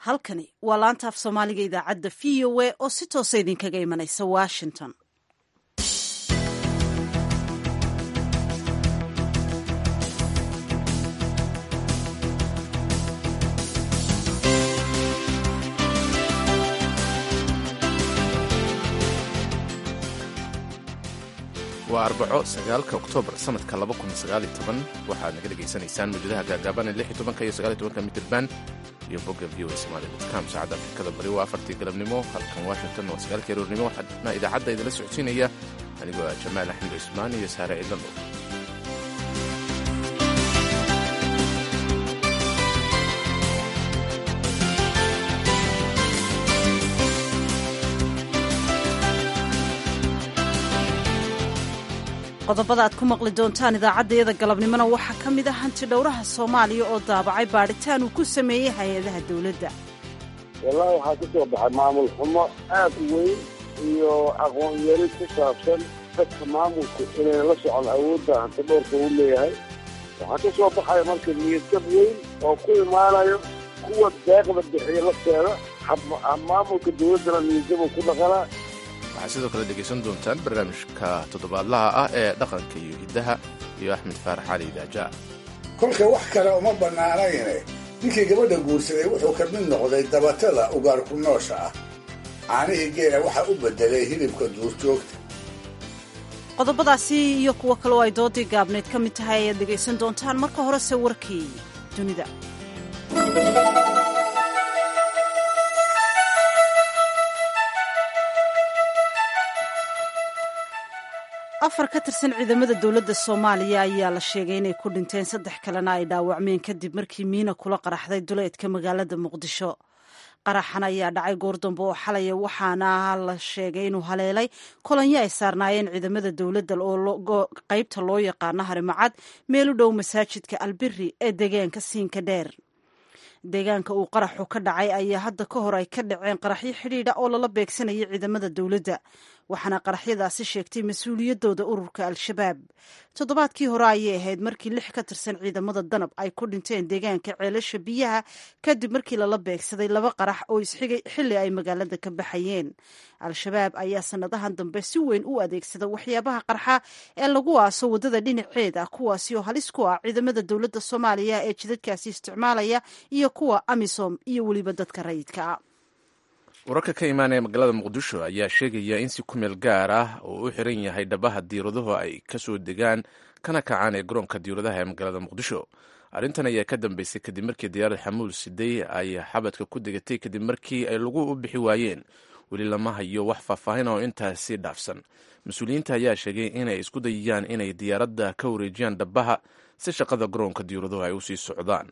halkani waa laanta af soomaaliga idaacadda v o a oo si toosa idinkaga imanaysa washington waa arbaco sagaalka oktoobar sanadka waxaad naga dhegaysanaysaan mawjadaha gaagaaban iyo mitirban iyo bogga v o somalicom saacadda afrikada bari waa afartii galabnimo halkan washington waa sagaalkii aroornimo waxaana idaacadda idinla socodsiinaya anigoo ah jamaal axmed cusmaan iyo saare ciidlando qodobada aad ku maqli doontaan idaacaddayada galabnimona waxaa ka mid ah hanti dhowraha soomaaliya oo daabacay baadhitaan uu ku sameeyey hay-adaha dowladda wallaahi waxaa ka soo baxay maamul xumo aad u weyn iyo aqoon yari ku saabsan dadka maamulku inay la socon awoodda hanti dhowrka uu leeyahay waxaa ka soo baxaya marka niyadjab weyn oo ku imaanayo kuwa deeqda bixiya lafteeda maamulka dowladdana niyadjab uu ku dhaqanaa waxaad sidoo kale dhegaysan doontaan barnaamijka toddobaadlaha ah ee dhaqanka iyo hiddaha iyo axmed faarax cali idaaja kolka wax kale uma bannaanayne ninkii gabadha guursaday wuxuu ka mid noqday dabatada ugaarku noosha ah caanihii geela waxaa u beddelay hilibka duurjoogta qodobadaasi iyo kuwo kale oo ay doodii gaabnayd ka mid tahay ayaad dhegaysan doontaan marka horese warkii dunida afar ka tirsan ciidamada dowladda soomaaliya ayaa la sheegay inay ku dhinteen saddex kalena ay dhaawacmeen kadib markii miina kula qaraxday duleedka magaalada muqdisho qaraxan ayaa dhacay goordambe oo xalaya waxaana la sheegay inuu haleelay kolonyo ay saarnaayeen ciidamada dowladda oo qaybta loo yaqaano harimacad meel u dhow masaajidka albiri ee deegaanka siinka dheer deegaanka uu qaraxu ka dhacay ayaa hadda ka hor ay ka dhaceen qaraxyo xidhiidha oo lala beegsanayay ciidamada dowladda waxaana qaraxyadaasi sheegtay mas-uuliyaddooda ururka al-shabaab toddobaadkii hore ayay ahayd markii lix ka tirsan ciidamada danab ay ku dhinteen deegaanka ceelasha biyaha kadib markii lala beegsaday laba qarax oo isxigay xilli ay magaalada ka baxayeen al-shabaab ayaa sannadahan dambe si weyn u adeegsada waxyaabaha qarxa ee lagu aaso waddada dhinaceeda kuwaasi oo halis ku ah ciidamada dowladda soomaaliya ee jidadkaasi isticmaalaya iyo kuwa amisom iyo weliba dadka rayidka ah wararka ka imaanaya magaalada muqdisho ayaa sheegaya in si ku meel gaar ah oo u xiran yahay dhabaha diiraduhu ay ka soo degaan kana kacaan ee garoonka diiradaha ee magaalada muqdisho arrintan ayaa ka dambeysay kadib markii diyaarad xamuul siday ay xabadka ku degatay kadib markii ay lagu u bixi waayeen weli lama hayo wax faahfaahin oo intaasi dhaafsan mas-uuliyiinta ayaa sheegay inay isku dayayaan inay diyaaradda ka wareejiyaan dhabaha si shaqada garoonka diiraduhu ay usii socdaan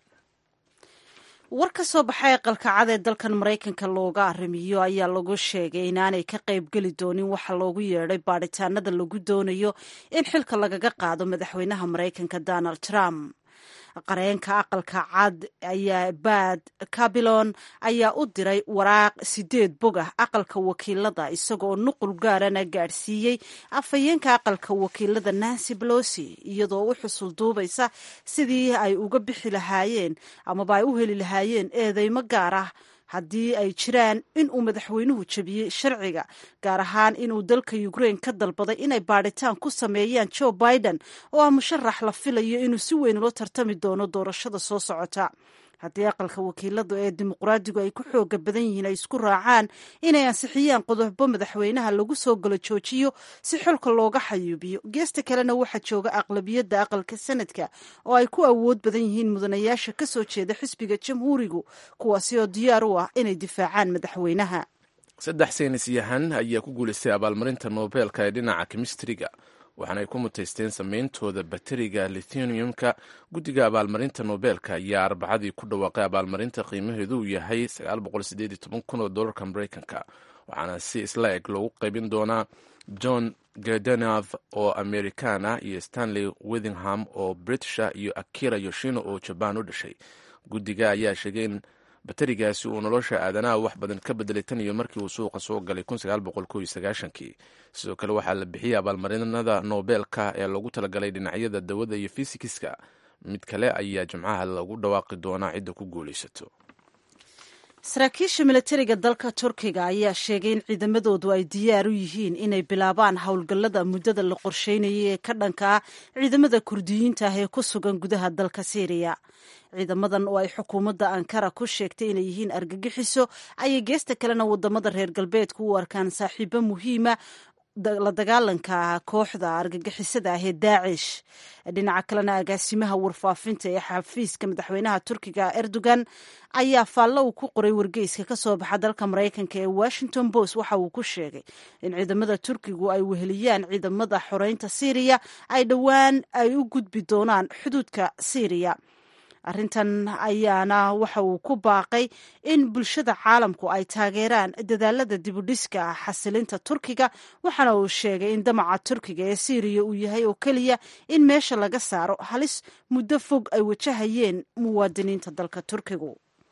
war ka soo baxay aqalka cad ee dalkan maraykanka looga arrimiyo ayaa lagu sheegay inaanay ka qaybgeli doonin waxa loogu yeedhay baadhitaanada lagu doonayo in xilka lagaga qaado madaxweynaha maraykanka donald trump qareenka aqalka cad ayaa bad cabilon ayaa u diray waraaq sideed bog ah aqalka wakiilada isagoo nuqul gaarana gaadhsiiyey afhayeenka aqalka wakiilada nancy belosi iyadoo u xusul duubaysa sidii ay uga bixi lahaayeen amaba ay u heli lahaayeen eedeymo gaar ah haddii ay jiraan in uu madaxweynuhu jebiyey sharciga gaar ahaan inuu dalka ukraine ka dalbaday inay baadhitaan ku sameeyaan joe biden oo ah musharax la filayo inuu si weyn ula tartami doono doorashada soo socota haddii aqalka wakiilada ee dimuqraadigu ay ku xooga badan yihiin ay isku raacaan inay ansixiyaan qodobo madaxweynaha lagu soo galo joojiyo si xulka looga xayuubiyo geesta kalena waxaa jooga aqlabiyadda aqalka sanadka oo ay ku awood badan yihiin mudanayaasha ka soo jeeda xisbiga jamhuurigu kuwaasi oo diyaar u ah inay difaacaan madaxweynaha saddex saynis yahan ayaa ku guulaystay abaalmarinta nobeelka ee dhinaca kemistriga waxaana ay ku mutaysteen sameyntooda bateriga lithiumka guddiga abaalmarinta nobeelka ayaa arbacadii ku dhawaaqay abaalmarinta qiimaheedu uu yahay kun oo dolarka mareykanka waxaana si isla eg loogu qaybin doonaa john gedenov oo american ah iyo stanley withingham oo britisha iyo akira yoshino oo jabaan u dhashay guddiga ayaa sheegay in baterigaasi uu nolosha aadanaha wax badan ka bedelay tan iyo markii uu suuqa soo galay kii sidoo kale waxaa la bixiyey abaalmarinada nobeelka ee lagu talagalay dhinacyada dawada iyo fisikiska mid kale ayaa jimcaha lagu dhawaaqi doonaa cidda ku guulaysato saraakiisha milatariga dalka turkiga ayaa sheegay in ciidamadoodu ay diyaar u yihiin inay bilaabaan howlgallada muddada la qorsheynayay ee ka dhanka ah ciidamada kurdiyiinta ah ee ku sugan gudaha dalka syriya ciidamadan oo ay xukuumadda ankara ku sheegtay inay yihiin argagixiso ayay geesta kalena wadamada reer galbeedku u arkaan saaxiibo muhiima la dagaalanka kooxda argagixisada ah ee daacish dhinaca kalena agaasimaha warfaafinta ee xafiiska madaxweynaha turkiga erdogan ayaa faallo uu ku qoray wargeyska ka soo baxa dalka maraykanka ee washington post waxa uu ku sheegay in ciidamada turkigu ay weheliyaan ciidamada xoreynta syriya ay dhowaan ay u gudbi doonaan xuduudka syriya arrintan ayaana waxa uu ku baaqay in bulshada caalamku ay taageeraan dadaalada dibudhiska xasilinta turkiga waxaana uu sheegay in damaca turkiga ee syriya uu yahay oo keliya in meesha laga saaro halis muddo fog ay wajahayeen muwaadiniinta dalka turkigu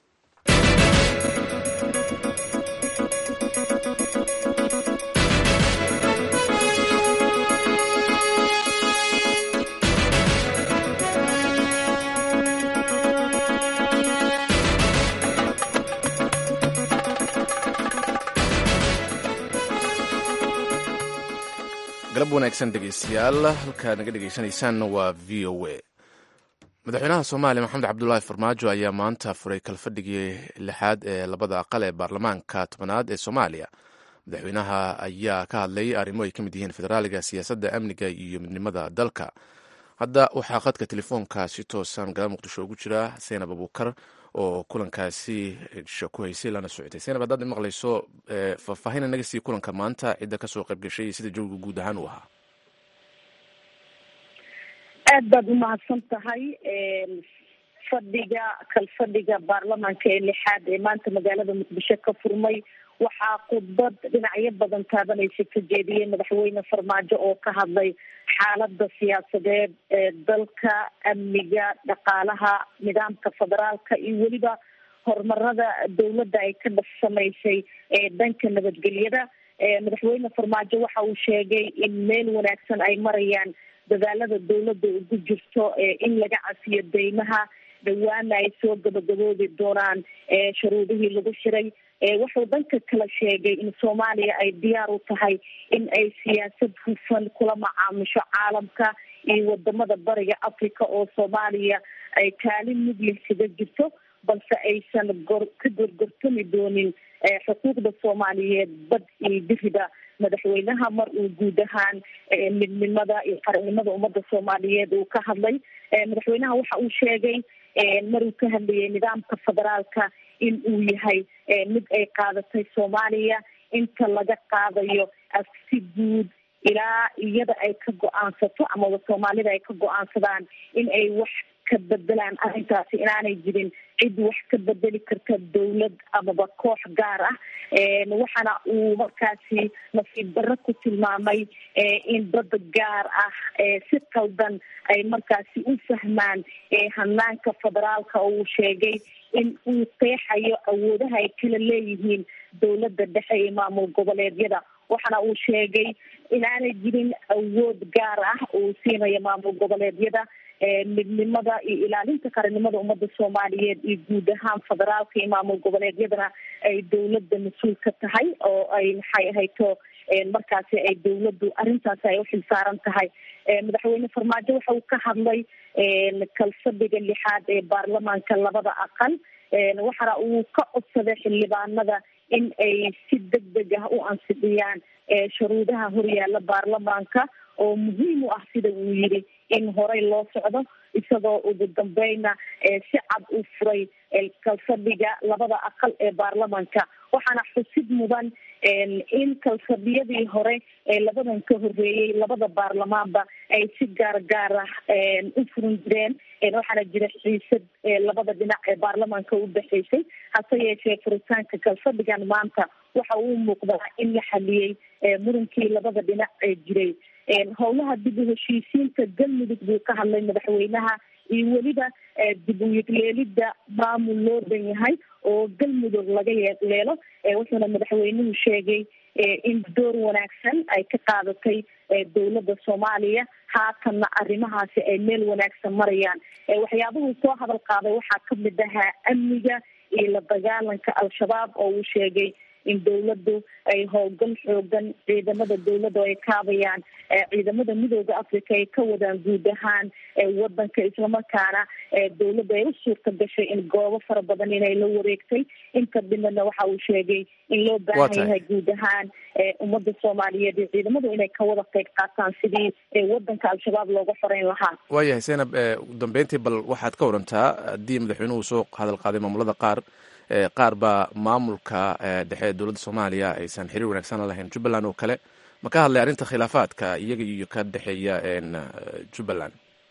galab wanaagsan dhegeystayaal halkaad naga dhegeysanaysaan waa v o a madaxweynaha soomaaliya maxamed cabdulaahi farmaajo ayaa maanta furay kalfadhigii lixaad ee labada aqal ee baarlamaanka tobanaad ee soomaaliya madaxweynaha ayaa ka hadlay arrimo ay ka mid yihiin federaaliga siyaasadda amniga iyo midnimada dalka hadda waxaa khadka telefoonka si toosan magaalada muqdisho ugu jira seenab abuukar oo kulankaasi sha ku haysay lana socotay seenab haddaad maqlayso faahfaahin naga sii kulanka maanta cidda kasoo qayb gashay iyo sida jawiga guud ahaan uu ahaa aad baad umahadsan tahay fadhiga kalfadhiga baarlamaanka ee lixaad ee maanta magaalada muqdisho ka furmay waxaa khudbad dhinacyo badan taabanaysa ka jeediyey madaxweyne farmaajo oo ka hadlay xaalada siyaasadeed ee dalka amniga dhaqaalaha nidaamka federaalka iyo weliba horumarada dowladda ay ka samaysay ee dhanka nabadgelyada madaxweyne farmaajo waxa uu sheegay in meel wanaagsan ay marayaan dadaalada dowladda ugu jirto in laga cafiyo deymaha dhawaana ay soo gabagaboobi doonaan shuruudihii lagu shiray wuxuu dhanka kale sheegay in soomaaliya ay diyaar u tahay in ay siyaasad hufan kula macaamisho caalamka iyo wadamada bariga africa oo soomaaliya ay kaalin mudlih kaga jirto balse aysan gor ka gorgortami doonin xuquuqda soomaaliyeed bad iyo biriba madaxweynaha mar uu guud ahaan midnimada iyo qarannimada ummadda soomaaliyeed uu ka hadlay madaxweynaha waxa uu sheegay maruu ka hadlayay nidaamka federaalka in uu yahay mid ay qaadatay soomaaliya inta laga qaadayo si guud ilaa iyada ay ka go-aansato amaba soomaalida ay ka go-aansadaan in ay wax ka bedelaan arrintaasi inaanay jirin cid wax ka bedeli karta dawlad amaba koox gaar ah waxaana uu markaasi nasiib darro ku tilmaamay in dad gaar ah si qaldan ay markaasi u fahmaan hanaanka federaalka oo uu sheegay in uu qeexayo awoodaha ay kala leeyihiin dowladda dhexe iyo maamul goboleedyada waxaana uu sheegay inaanay jirin awood gaar ah uu siinayo maamul goboleedyada midnimada iyo ilaalinta qarannimada ummadda soomaaliyeed iyo guud ahaan federaalka iyo maamul goboleedyadana ay dowladda mas-uul ka tahay oo ay maxay ahayto markaasi ay dowladdu arrintaasi ay uxil saaran tahay madaxweyne farmaajo waxa uu ka hadlay kalfadhiga lixaad ee baarlamaanka labada aqal waxaana uu ka codsaday xildhibaanada in ay si deg deg ah u ansixiyaan shuruudaha horyaala baarlamaanka oo muhiim u ah sida uu yidhi in horey loo socdo isagoo ugu dambeyna si cad u furay kalfadhiga labada aqal ee baarlamaanka waxaana xusid mudan in kalfadhiyadii hore ee labadan ka horeeyey labada baarlamaanba ay si gaar gaar ah u furin jireen waxaana jira xiisad labada dhinac ee baarlamaanka u dhexeysay hase yeeshee furitaanka kalfadhigan maanta waxa uu muuqdaa in la xaliyey mudankii labada dhinac ee jiray howlaha dib u heshiisiinta galmudug buu ka hadlay madaxweynaha iyo weliba dib u yegleelida maamul loo dhan yahay oo galmudug laga yeeleelo wuxuuna madaxweynuhu sheegay in door wanaagsan ay ka qaadatay dowladda soomaaliya haatanna arrimahaasi ay meel wanaagsan marayaan waxyaabuhuu soo hadal qaaday waxaa kamid ahaa amniga iyo la dagaalanka al-shabaab oo uu sheegay in dowladdu ay howlgal xoogan ciidamada dowladda ay kaabayaan ciidamada midooda africa ay ka wadaan guud ahaan wadanka islamarkaana dowladda ay u suurta gashay in goobo fara badan inay la wareegtay inta dhimadna waxa uu sheegay in loo baahan yahay guud ahaan ummadda soomaaliyeed iyo ciidamadu inay ka wada qeyb qaataan sidii wadanka al-shabaab looga xoreyn lahaa waayahay zaynab ugu dambeyntii bal waxaad ka warantaa haddii madaxweynuhu soo hadal qaaday maamulada qaar qaar baa maamulka dhexe ee dowladda soomaaliya aysan xiriir wanaagsan la lahayn jubbaland oo kale ma ka hadlay arrinta khilaafaadka iyaga iyo ka dhexeeya jubbaland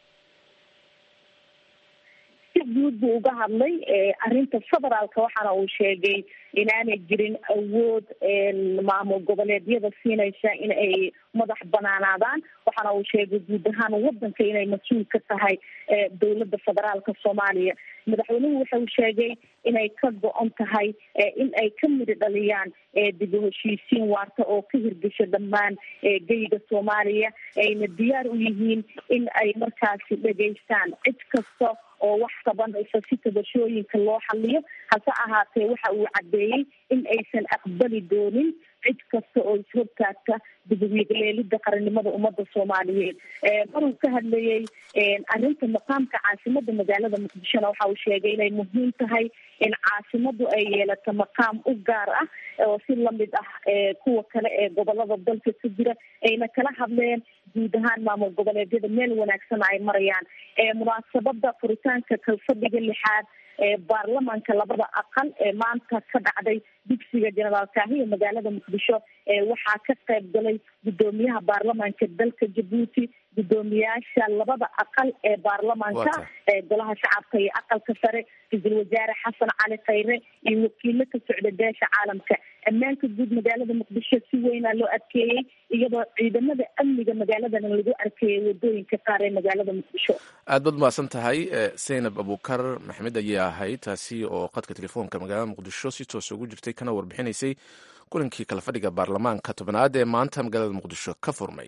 si guud buu uga hadlay arrinta federaalka waxaana uu sheegay inaanay jirin awood maamul goboleedyada siinaysa in ay madax banaanaadaan waxaana uu sheegay guud ahaan wadanka inay mas-uul ka tahay dowladda federaalka soomaaliya madaxweynuhu waxa uu sheegay inay ka go-on tahay in ay ka midi dhaliyaan dib u heshiisiin waarta oo ka hirgasha dhammaan geyga soomaaliya ayna diyaar u yihiin in ay markaasi dhegaystaan cid kasta oo wax qabanaysa si tabashooyinka loo xaliyo hase ahaatee waxa uu caddeeyey in aysan aqbali doonin cid kasta oo ishortaagta dibwiigleelida qarannimada ummadda soomaaliyeed maruu ka hadlayey arrinta maqaamka caasimada magaalada muqdishona waxa uu sheegay inay muhiim tahay in caasimadu ay yeelato maqaam u gaar ah oo si lamid ah kuwa kale ee gobolada dalka ka jira ayna kala hadleen guud ahaan maamul goboleedyada meel wanaagsan ay marayaan munaasabada furitaanka kalfadhiga lixaad ee baarlamaanka labada aqal ee maanta ka dhacday dugsiga jenaraal kaahiya magaalada muqdisho waxaa ka qayb galay guddoomiyaha baarlamaanka dalka jabuuti guddoomiyaasha labada aqal ee baarlamaanka ee golaha shacabka iyo aqalka sare ra-iisul wasaare xasan cali khayre iyo wakiilo ka socda beesha caalamka ammaanka guud magaalada muqdisho si weynaa loo adkeeyey iyadoo ciidamada amniga magaaladan lagu arkeeyay wadooyinka qaar ee magaalada muqdisho aad baad mahadsan tahay zaynab abukar maxmed ayay ahayd taasi oo qadka telefoonka magaalada muqdisho si toos ugu jirtay kana warbixinaysay kulankii kala fadhiga baarlamaanka tobnaad ee maanta magaalada muqdisho ka furmay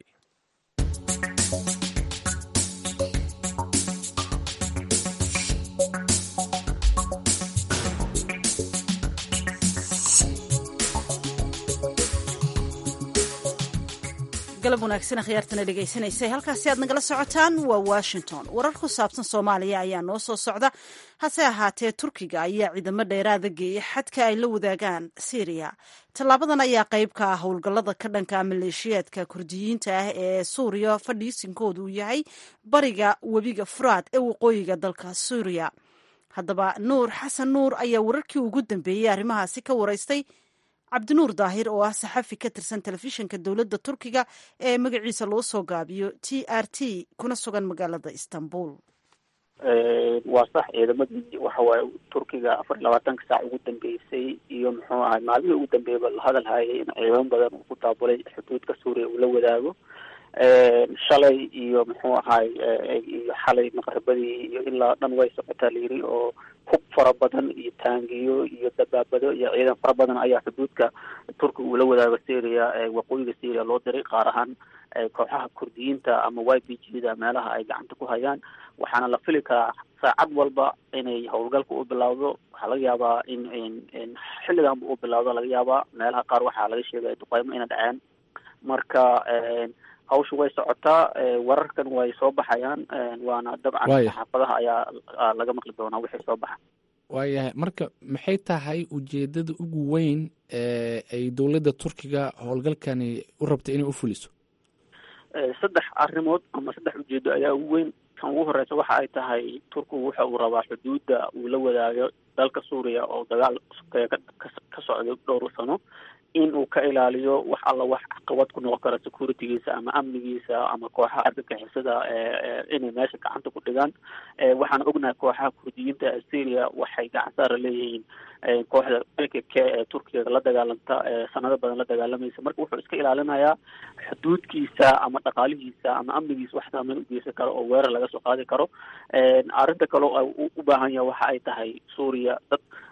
galab wanaagsan khiyaartana dhegaysanaysa halkaasi aad nagala socotaan waa washington warar ku saabsan soomaaliya ayaa noo soo socda hase ahaatee turkiga ayaa ciidamo dheeraada geeyay xadka ay la wadaagaan syriya tallaabadan ayaa qayb ka ah howlgallada ka dhanka maleeshiyaadka kurdiyiinta ah ee suuriya fadhiisinkoodu uu yahay bariga webiga furaad ee waqooyiga dalka suuriya haddaba nuur xasan nuur ayaa wararkii ugu dambeeyey arrimahaasi ka waraystay cabdinuur daahir oo ah saxafi ka tirsan telefishinka dowladda turkiga ee magaciisa loo soo gaabiyo t r t kuna sugan magaalada istanbul waa sax ciidamadii waxawaaye turkiga afar iyo labaatanka saac ugu dambeysay iyo muxuu ahay maalmihii ugu dambeeyaba la hadal hayay in ciidamo badan uu ku daabulay xuduudka suuriya uu la wadaago shalay iyo muxuu ahay iyo xalay maqribadii iyo ilaa dhan way socotaa layiri oo hub fara badan iyo taangiyo iyo dabaabado iyo ciidan fara badan ayaa xuduudka turkiga uu la wadaago syria waqooyiga syria loo diray qaar ahaan kooxaha kurdiyiinta ama y b g da meelaha ay gacanta ku hayaan waxaana la fili karaa saacad walba inay howlgalka u bilowdo waxaa laga yaabaa in in xilliganba u bilowdo laga yaabaa meelaha qaar waxaa laga sheegaya duqeymo ina dhaceen marka hawsha way socotaa wararkan way soo baxayaan waana dabcan saxaafadaha ayaa laga maqli doonaa wixii soo baxa waayahay marka maxay tahay ujeedada ugu weyn ee ay dowladda turkiga howlgalkani u rabtay inay u fuliso saddex arrimood ama saddex ujeedo ayaa ugu weyn kan ugu horeysa waxa ay tahay turkigu waxa uu rabaa xuduudda uu la wadaago dalka suuriya oo dagaal sokeeya ka socdo dhowr sano in uu ka ilaaliyo wax alla wax caqabad ku noqon kara securitygiisa ama amnigiisa ama kooxaha argagixisada inay meesha gacanta ku dhigaan waxaan ognahay kooxaha kurdiyiinta ee syria waxay gacan saara leeyihiin kooxda k k k ee turkiga la dagaalanta sanado badan la dagaalamaysa marka wuxuu iska ilaalinayaa xuduudkiisa ama dhaqaalihiisa ama amnigiisa wax saameyn ugeysan karo oo weerar laga soo qaadi karo arrinta kale u baahan yaha waxa ay tahay suuriya dad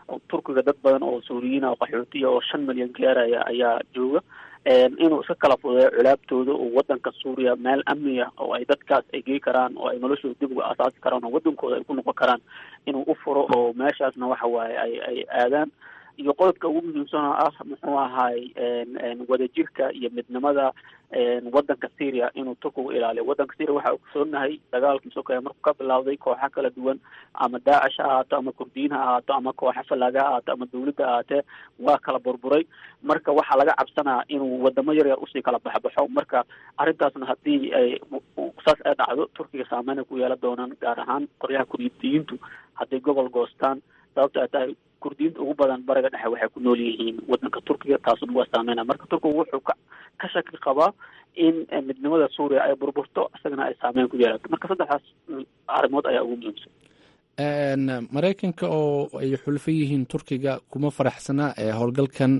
turkiga dad badan oo suuriyiin oo qaxootiya oo shan milyan gaaraya ayaa jooga inuu iska kala fudeeyo culaabtooda oo wadanka suuriya meel amniya oo ay dadkaas ay gey karaan oo ay noloshooda dib uga asaasi karaan oo wadankooda ay ku noqon karaan inuu u furo oo meeshaasna waxa waaye ay ay aadaan iyo qodobka ugu muhiimsan oo ah muxuu ahaay wadajirka iyo midnimada wadanka syria inuu turkigu ilaaliyo wadanka syria waxaa ogsoonahay dagaalkii sokeeye markuu ka bilowday kooxa kala duwan ama daacish ha ahaato ama kurdiyiin ha ahaato ama kooxa falaaga ha ahaato ama dawladda ahaatee waa kala burburay marka waxaa laga cabsanaya inuu wadamo yar yar usii kala baxbaxo marka arrintaasna haddii ay saas ay dhacdo turkiga saameyn ay ku yeelan doonaan gaar ahaan qoryaha kurdiyiintu hadday gobol goostaan sababto ay tahay kurdiyiinta ugu badan bariga dhexe waxay ku nool yihiin wadanka turkiga taasuna waa saameyna marka turkigu wuxuu ka ka shaki qabaa in midnimada suuriya ay burburto isagana ay saameyn ku yeelato marka saddexdaas arrimood ayaa ugu muhiimsan maraykanka oo ay xulfo yihiin turkiga kuma faraxsana howlgalkan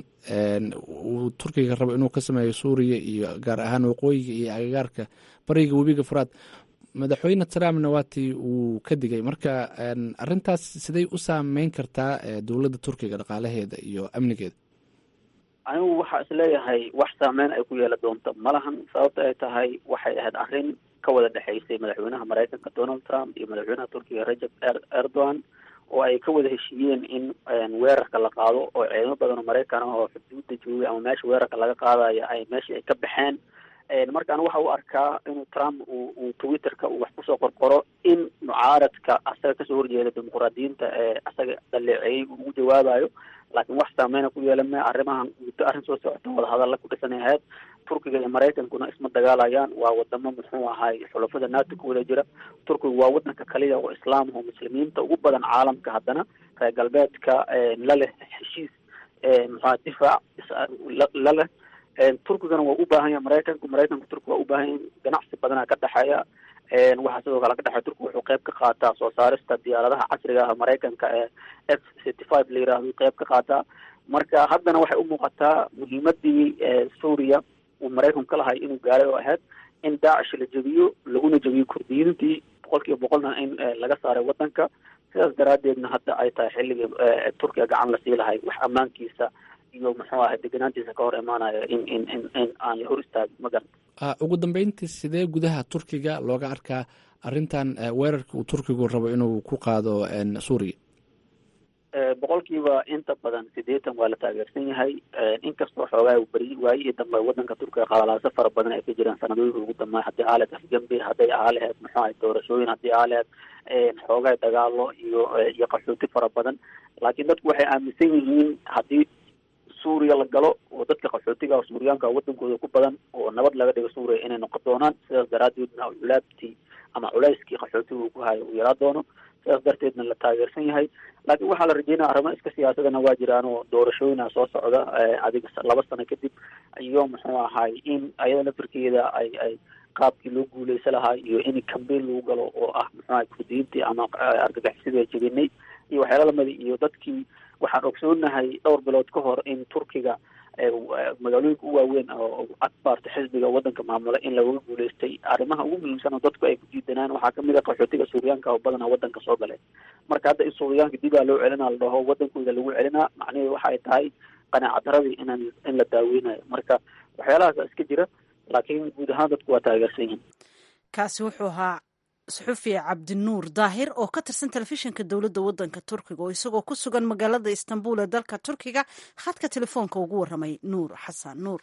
uu turkiga rabo inuu ka sameeyo suuriya iyo gaar ahaan waqooyiga iyo agagaarka bariga webiga furaad madaxweyne trumpna waatii uu ka digay marka arintaas siday u saameyn kartaa dowladda turkiga dhaqaalaheeda iyo amnigeeda anigu waxaa isleeyahay wax saameyn ay ku yeela doonto malahan sababta ay tahay waxay ahayd arrin ka wada dhexaysay madaxweynaha maraykanka donald trump iyo madaxweynaha turkiga rajab erdogan oo ay ka wada heshiiyeen in weerarka la qaado oo ciidamo badan oo maraykan ah oo xuduudda joogay ama meesha weerarka laga qaadayo ay meeshii ay ka baxeen markaan waxa u arkaa inuu trump uu uu twitterka uu wax kusoo qorqoro in mucaaradka asaga kasoo horjeeda dimuqraadiyiinta ee asaga dhaleeceeyey uu ugu jawaabayo laakiin wax saameyna ku yeelan arrimahan muddo arrin soo socota wadahadalla ku dhisanay ahayd turkiga iyo maraykankuna isma dagaalayaan waa wadamo muxuu ahay xulafada nato ku wada jira turkigu waa wadanka kaliya oo islaam oo muslimiinta ugu badan caalamka haddana reer galbeedka la leh heshiis muxua difaac la leh turkigana waa u baahan yahay maraykanku maraykanku turkiga waa u baahan yahay ganacsi badana ka dhexeeya waxaa sidoo kale ka dhexeeya turkiga wuxuu qayb ka qaataa soo saarista diyaaradaha casriga ah maraykanka ee f city five la yiraahdo qayb ka qaataa marka haddana waxay u muuqataa muhiimadii suuriya uu maraykanku ka lahay inuu gaaray oo ahayd in daacish la jebiyo laguna jebiyo kurdiyiintii boqol kiiba boqolna in laga saaray wadanka sidaas daraadeedna hadda ay tahay xilligii turkiga gacan lasii lahay wax ammaankiisa iyo muxuu ahay deganaantiisa ka hor imaanaya in in in in aan la hor istaagin ma garanta ugu dambeyntii sidee gudaha turkiga looga arkaa arrintan weerarka uu turkigu rabo inuu ku qaado suuriya boqolkiiba inta badan sideetan waa la taageersan yahay inkastoo xoogaa beri waayihii dambe wadanka turkiga qalalaaso fara badan ay ka jiraan sanadooyinka ugu dambeey haddii aa lahed afgembi hadday aa laheyd muxuu ahay doorashooyin haddii aa laheyd xoogaa dagaalo iyo iyo qaxooti fara badan laakiin dadku waxay aaminsan yihiin haddii suuriya la galo oo dadka qaxootiga suuriyaanka wadankooda ku badan oo nabad laga dhigo suuriya inay noqon doonaan sidaas daraadeedna culaabtii ama culayskii qaxootiga uu ku hayo uu yaraa doono sidaas darteedna la taageersan yahay laakiin waxaa la rajeynaya arrimo iska siyaasadana waa jiraan oo doorashooyina soo socda adiga laba sano kadib iyo muxuu ahay in ayada lafirkeeda ay ay qaabkii loo guuleysa lahaa iyo in cambain lagu galo oo ah muxuu ahay kurdiyiintii ama argagixisada jebinay iyo waxyaala lamida iyo dadkii waxaan ogsoonahay dhowr bilood ka hor in turkiga magaalooyinka u waaweyn oo akbarta xisbiga wadanka maamula in lagaga guuleystay arrimaha ugu muhiimsan oo dadku ay ku diidanaan waxaa kamid a qaxootiga suuriyaanka oo badanaa wadanka soo galeen marka hadda in suuriyaanka dibaa loo celinaa la dhaho wadankooda lagu celinaa macnaheedu waxa ay tahay qanaaca daradii inaan in la daaweynayo marka waxyaalahaasa iska jira laakiin guud ahaan dadku waa taageersan yihin kaasi wuxuu ahaa suxufi cabdinuur daahir oo ka tirsan telefishinka dowladda waddanka turkiga oo isagoo ku sugan magaalada istanbul ee dalka turkiga khadka telefoonka ugu warramay nuur xasan nuur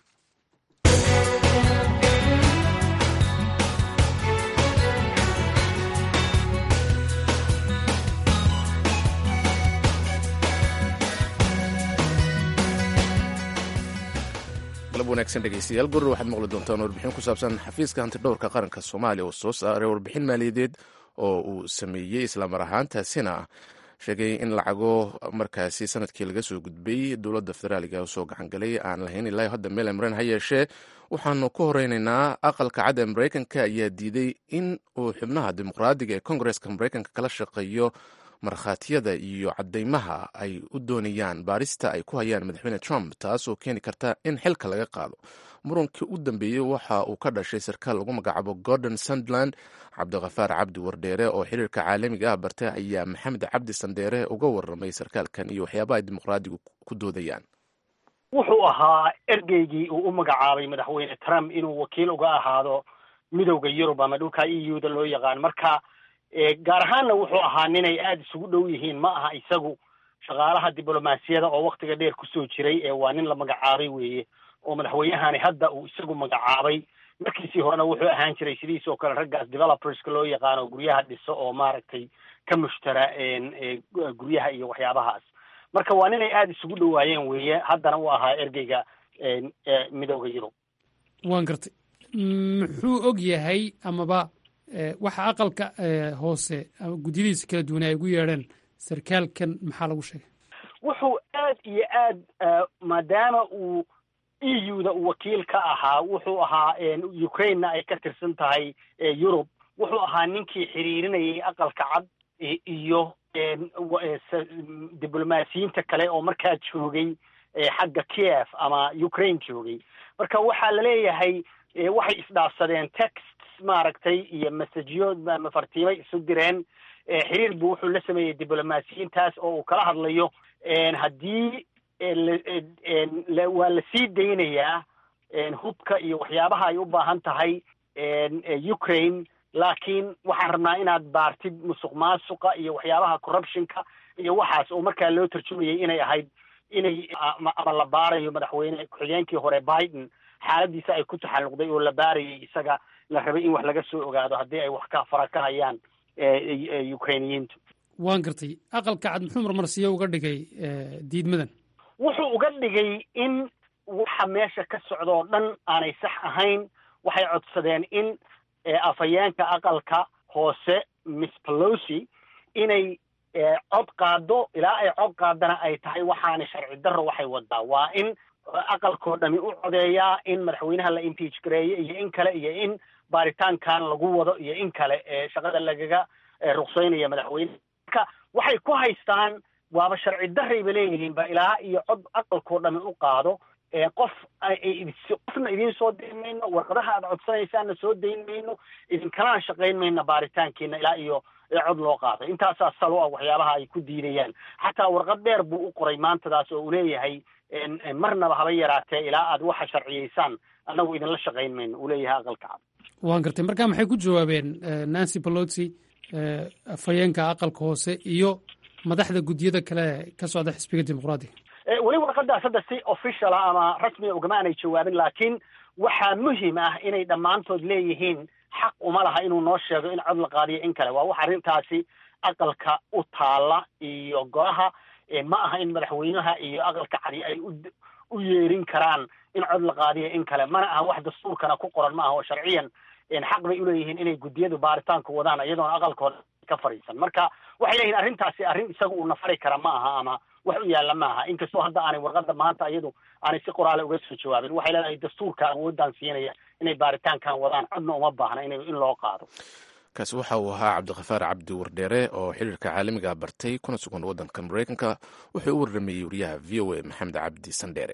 galab wanaagsan dhegeystayaal gurur waxaad maqli doontaan warbixin ku saabsan xafiiska hantidhowrka qaranka soomaaliya oo soo saaray warbixin maaliyadeed oo uu sameeyey islamar ahaantaasina sheegay in lacago markaasi sanadkii laga soo gudbay dowladda federaaliga usoo gacangalay aan lahayn ilaa hadda meel amren ha yeeshee waxaanu ku horeynaynaa aqalka cadda maraykanka ayaa diiday in uu xubnaha dimuqraadiga ee kongareska maraykanka kala shaqeeyo markhaatiyada iyo cadeymaha ay u doonayaan baarista ay ku hayaan madaxweyne trump taasoo keeni karta in xilka laga qaado murunkii u dambeeyey waxa uu ka dhashay sarkaal lagu magacaabo gordon suntland cabdikhafaar cabdi wardheere oo xiriirka caalamiga ah bartay ayaa maxamed cabdi sandheere uga waramay sarkaalkan iyo waxyaabaha ay dimuqraadigu ku doodayaan wuxuu ahaa ergeygii uu u magacaabay madaxweyne trump inuu wakiil uga ahaado midowda yurub ama dhulka e u da loo yaqaan marka gaar ahaanna wuxuu ahaa ninay aada isugu dhow yihiin ma aha isagu shaqaalaha diblomaasiyada oo waktiga dheer kusoo jiray ee waa nin la magacaabay weeye oo madaxweynahani hadda uu isagu magacaabay markiisii horena wuxuu ahaan jiray sidiis oo kale raggaas developerska loo yaqaano guryaha dhiso oo maaragtay ka mushtara guryaha iyo waxyaabahaas marka waa ninay aada isugu dhowaayeen weeye haddana uu ahaa ergeyga midowda yurub waan gartay muxuu og yahay amaba waxa aqalka hoose gudyadiisa kala duwan ay ugu yeedheen sarkaalkan maxaa lagu sheegay wuxuu aad iyo aad maadaama uu e u da uu wakiil ka ahaa wuxuu ahaa ukrainena ay ka tirsan tahay yurub wuxuu ahaa ninkii xiriirinayay aqalka cad iyo diblomaasiyiinta kale oo markaa joogay xagga kiev ama ukraine joogay marka waxaa laleeyahay waxay isdhaafsadeen texts maaragtay iyo messageyo mafartiimay isu direen xiriir buu wuxuu la sameeyey diblomaasiyiintaas oo uu kala hadlayo haddii waa la sii daynayaa hubka iyo waxyaabaha ay u baahan tahay ukraine laakiin waxaan rabnaa inaad baartid musuq maasuqa iyo waxyaabaha corruptionka iyo waxaas oo markaa loo tarjumayay inay ahayd inay ama la baarayo madaxweyne ku-xigeenkii hore biden xaaladiisa ay ku taxalluqday oo la baarayay isaga la rabay in wax laga soo ogaado haddii ay wax ka fara ka hayaan ukrainiyiintu waan gartay aqalka cad muxuu marmarsiyo uga dhigay diidmadan wuxuu uga dhigay in waxa meesha ka socda oo dhan aanay sax ahayn waxay codsadeen in afhayeenka aqalka hoose miss pelosi inay cod qaado ilaa ay cod qaadana ay tahay waxaana sharci darro waxay wadaa waa in aqalkoo dhami u codeeyaa in madaxweynaha la impeach gareeyo iyo in kale iyo in baaritaankan lagu wado iyo in kale shaqada lagaga ruqsaynaya madaxweyne marka waxay ku haystaan waaba sharci darrayba leeyihiin ba ilaa iyo cod aqalkoo dhami u qaado qof qofna idiin soo dayn mayno warqadaha aad codsanaysaanna soo dayn mayno idinkalana shaqayn mayno baaritaankiina ilaa iyo cod loo qaado intaasaa salo ah waxyaabaha ay ku diidayaan xataa warqad dheer buu u qoray maantadaas oo uu leeyahay marnaba haba yaraatee ilaa aad waxa sharciyaysaan annagu idinla shaqayn mayno uu leeyahay aqalka cad waan gartay marka maxay ku jawaabeen nancy pelosi afhayeenka aqalka hoose iyo madaxda guddiyada kale ka socda xisbiga dimuqraadiga weli warqadaas hadda si official ah ama rasmiga ugama aanay jawaabin laakiin waxaa muhim ah inay dhammaantood leeyihiin xaq uma laha inuu noo sheego in cod la qaadiyo in kale waa wax arrintaasi aqalka u taalla iyo golaha ma aha in madaxweynaha iyo aqalka cadi ay u yeerin karaan in cod la qaadiyo in kale mana aha wax dastuurkana ku qoran ma aha oo sharciyan xaq bay uleeyihiin inay guddiyadu baaritaanku wadaan iyadoona aqalkooda ka fadhiisan marka waxay leeyihin arrintaasi arrin isaga uu nafari kara ma aha ama wax u yaalla ma aha inkastoo hadda aanay warqadda maanta iyadu aanay si qoraale uga soo jawaabin waxay leedahay dastuurka awooddan siinaya inay baaritaankan wadaan codna uma baahna in in loo qaado kaasi waxa uu ahaa cabdikhafaar cabdi wardheere oo xiriirka caalamiga bartay kuna sugan waddanka maraykanka wuxuu u warramayey wariyaha v o a maxamed cabdi sandheere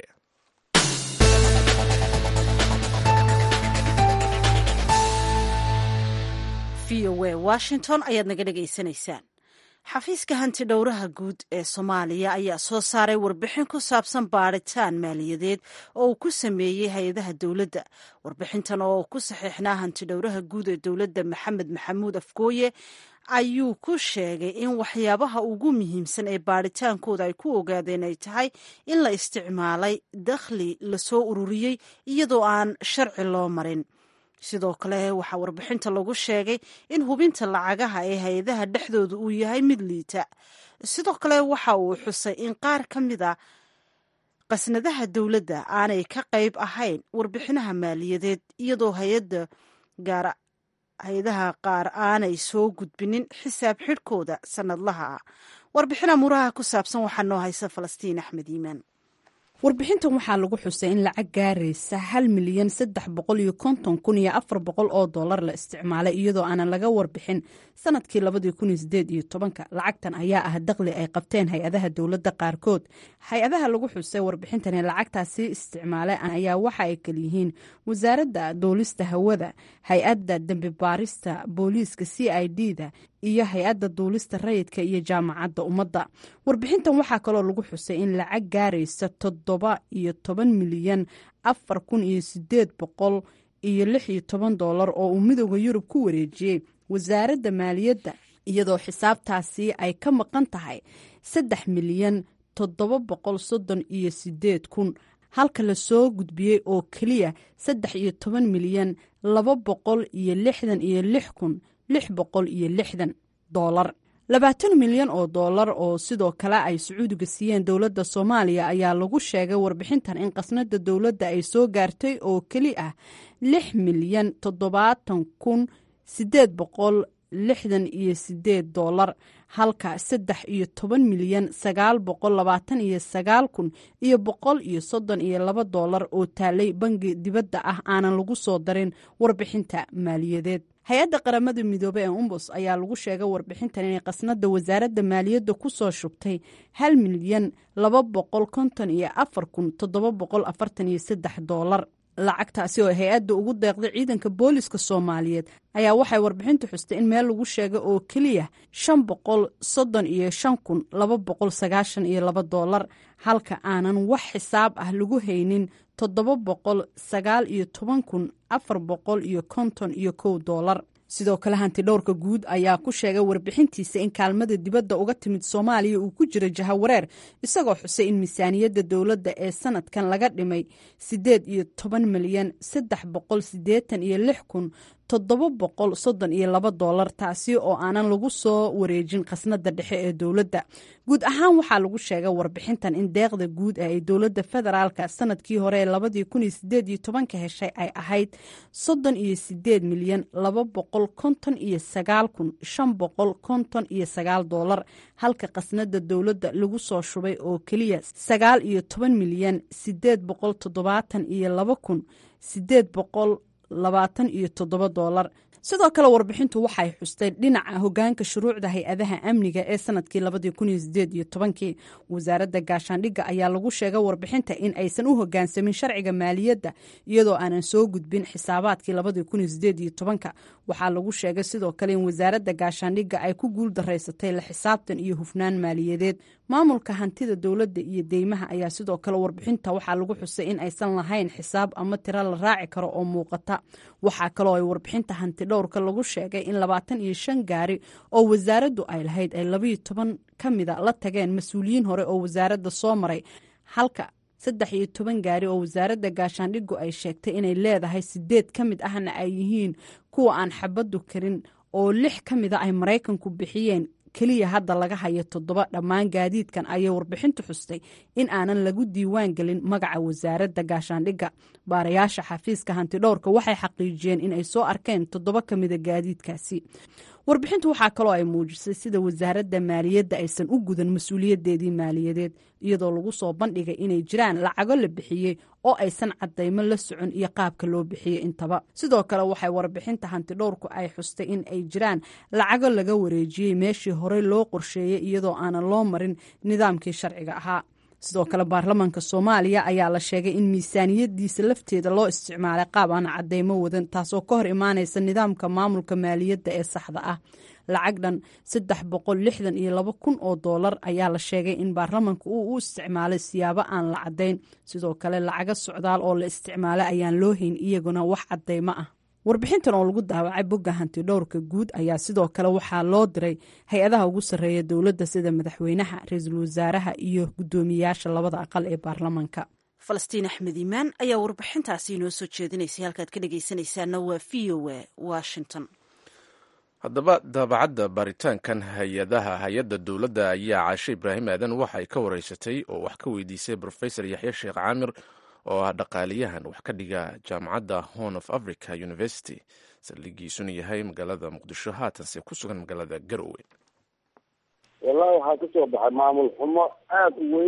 v o a washington ayaad naga dhegaysanaysaan xafiiska hanti dhowraha guud ee soomaaliya ayaa soo saaray warbixin ku saabsan baadhitaan maaliyadeed oo uu ku sameeyey hay-adaha dowladda warbixintan oo ku saxiixnaa hanti dhowraha guud ee dowladda maxamed maxamuud afgooye ayuu ku sheegay in waxyaabaha ugu muhiimsan ee baadhitaankooda ay ku ogaadeen ay tahay in la isticmaalay dakhli lasoo ururiyey iyadoo aan sharci loo marin sidoo kale waxaa warbixinta lagu sheegay in hubinta lacagaha ee hay-adaha dhexdooda uu yahay mid liita sidoo kale waxa uu xusay in qaar ka mid a qasnadaha dowladda aanay ka qayb ahayn warbixinaha maaliyadeed iyadoo hayada gaar hay-adaha qaar aanay soo gudbinin xisaab xidhkooda sanadlaha ah warbixina muraha ku saabsan waxaa noo haysa falastiin axmed iimaan warbixintan waxaa lagu xusay in lacag gaaraysa hal milyan saddex boqol iyo konton kun iyo afar boqol oo dollar la isticmaalay iyadoo aanan laga warbixin sanadkii labadii kun iyo sideed iyo tobanka lacagtan ayaa ah daqli ay qabteen hay-adaha dowladda qaarkood hay-adaha lagu xusay warbixintan ee lacagtaasi isticmaalay ayaa waxa ay kalyihiin wasaaradda duulista hawada hay-adda dembi baarista booliiska c i d da iyo hay-adda duulista rayidka iyo jaamacadda ummadda warbixintan waxaa kaloo lagu xusay in lacag gaaraysa toddoba iyo toban milyan afar kun iyo sideed boqol iyo lix iyo toban dollar oo uu midooda yurub ku wareejiyey wasaaradda maaliyadda iyadoo xisaabtaasi ay ka maqan tahay saddex milyan toddoba boqol soddon iyo sideed kun halka la soo gudbiyey oo keliya saddex iyo toban milyan laba boqol iyo lixdan iyo lix kun lix boqol iyo lixdan doolar labaatan milyan oo dollar oo sidoo kale ay sacuudiga siiyeen dowladda soomaaliya ayaa lagu sheegay warbixintan in qasnada dowladda ay soo gaartay oo keli ah lix milyan toddobaatan kun sideed boqol lixdan iyo sideed dollar halka saddex iyo toban milyan sagaal boqol labaatan iyo sagaal kun iyo boqol iyo soddon iyo laba dollar oo taalay bangi dibadda ah aanan lagu soo darin warbixinta maaliyadeed hay-adda qaramada midoobe ee umbus ayaa lagu sheegay warbixintan inay qasnada wasaaradda maaliyadda ku soo shubtay hal milyan laba boqol konton iyo afar kun toddoba boqol afartan iyo saddex dollar lacagtaasi oo hay-adda ugu deeqday ciidanka booliska soomaaliyeed ayaa waxay warbixintu xustay in meel lagu sheegay oo keliya shan boqol soddon iyo shan kun laba boqol sagaashan iyo laba dollar halka aanan wax xisaab ah lagu haynin toddoba boqol sagaal iyo toban kun afar boqol iyo konton iyo kow dollar sidoo kale hanti dhowrka guud ayaa ku sheegay warbixintiisa in kaalmada dibadda uga timid soomaaliya uu ku jiro jahawareer isagoo xusay in miisaaniyadda dowladda ee sanadkan laga dhimay siddeed iyo toban milyan saddex boqol siddeetan iyo lix kun toddoba boqol soddon iyo laba dollar taasi oo aanan lagu soo wareejin khasnada dhexe ee dowladda guud ahaan waxaa lagu sheegay warbixintan in deeqda guud ee ay dowladda federaalka sanadkii hore ee labadii kun iyo sideed iyo tobanka heshay ay ahayd soddon iyo sideed milyan laba boqol konton iyo sagaal kun shan boqol konton iyo sagaal dollar halka khasnada dowladda lagu soo shubay oo keliya sagaal iyo toban milyan sideed boqol toddobaatan iyo laba kun sideed boqol labaatan iyo toddoba dollar sidoo kale warbixintu waxay xustay dhinaca hogaanka shuruucda hay-adaha amniga ee sanadkii labadii kun iyo sideed iyo tobankii wasaaradda gaashaandhigga ayaa lagu sheegay warbixinta in aysan u hogaansamin sharciga maaliyadda iyadoo aanan soo gudbin xisaabaadkii labadii kun iyo sideed iyo tobanka waxaa lagu sheegay sidoo kale in wasaaradda gaashaandhigga ay ku guul daraysatay la xisaabtan iyo hufnaan maaliyadeed maamulka hantida dowladda iyo deymaha ayaa sidoo kale warbixinta waxaa lagu xusay in aysan lahayn xisaab ama tiro la raaci karo oo muuqata waxaa kaloo ay warbixinta hanti dhowrka lagu sheegay in labaatan iyo shan gaari oo wasaaraddu ay lahayd ay labayo toban ka mida la tageen mas-uuliyiin hore oo wasaaradda soo maray halka saddex iyo toban gaari oo wasaaradda gaashaandhigu ay sheegtay inay leedahay sideed ka mid ahna ay yihiin kuwa aan xabaddu karin oo lix ka mida ay maraykanku bixiyeen keliya hadda laga hayo toddoba dhammaan gaadiidkan ayay warbixintu xustay in aanan lagu diiwaan gelin magaca wasaaradda gaashaandhigga baarayaasha xafiiska hantidhowrka waxay xaqiijiyeen in ay soo arkeen toddoba ka mida gaadiidkaasi warbixintu waxaa kaloo ay muujisay sida wasaaradda maaliyadda aysan u gudan mas-uuliyadeedii maaliyadeed iyadoo lagu soo bandhigay inay jiraan lacago la bixiyey oo aysan cadaymo la socon iyo qaabka loo bixiyey intaba sidoo kale waxay warbixinta hantidhowrku ay xustay in ay jiraan lacago laga wareejiyey meeshii horey loo qorsheeyey iyadoo aanan loo marin nidaamkii sharciga ahaa sidoo kale baarlamaanka soomaaliya ayaa la sheegay in miisaaniyadiisa lafteeda loo isticmaalay qaab aan cadeymo wadan taasoo ka hor imaanaysa nidaamka maamulka maaliyadda ee saxda ah lacag dhan saddex boqol lixdan iyo laba kun oo doolar ayaa la sheegay in baarlamaanka uu u isticmaalay siyaabo aan la caddayn sidoo kale lacago socdaal oo la isticmaalay ayaan loo hayn iyaguna wax cadeymo ah warbixintan oo lagu daawacay bogga hanti dhowrka guud ayaa sidoo kale waxaa loo diray hay-adaha ugu sarreeya dowladda sida madaxweynaha ra-iisul wasaaraha iyo guddoomiyayaasha labada aqal ee baarlamaanka falastiin axmed iimaan ayaa warbixintaasi inoo soo jeedinaysay halkaad ka dhegaysanaysaana waa v o a washington haddaba daabacadda baaritaankan hay-adaha hay-adda dowladda ayaa caashe ibraahim aadan waxay ka wareysatay oo wax ka weydiisay rofesor yaxya sheekh caamir oo ah dhaqaaliyahan wax ka dhiga jaamacadda horn of africa university saldhigiisuna yahay magaalada muqdisho haatanse ku sugan magaalada garowe wallahi waxaa kasoo baxay maamul xumo aada u weyn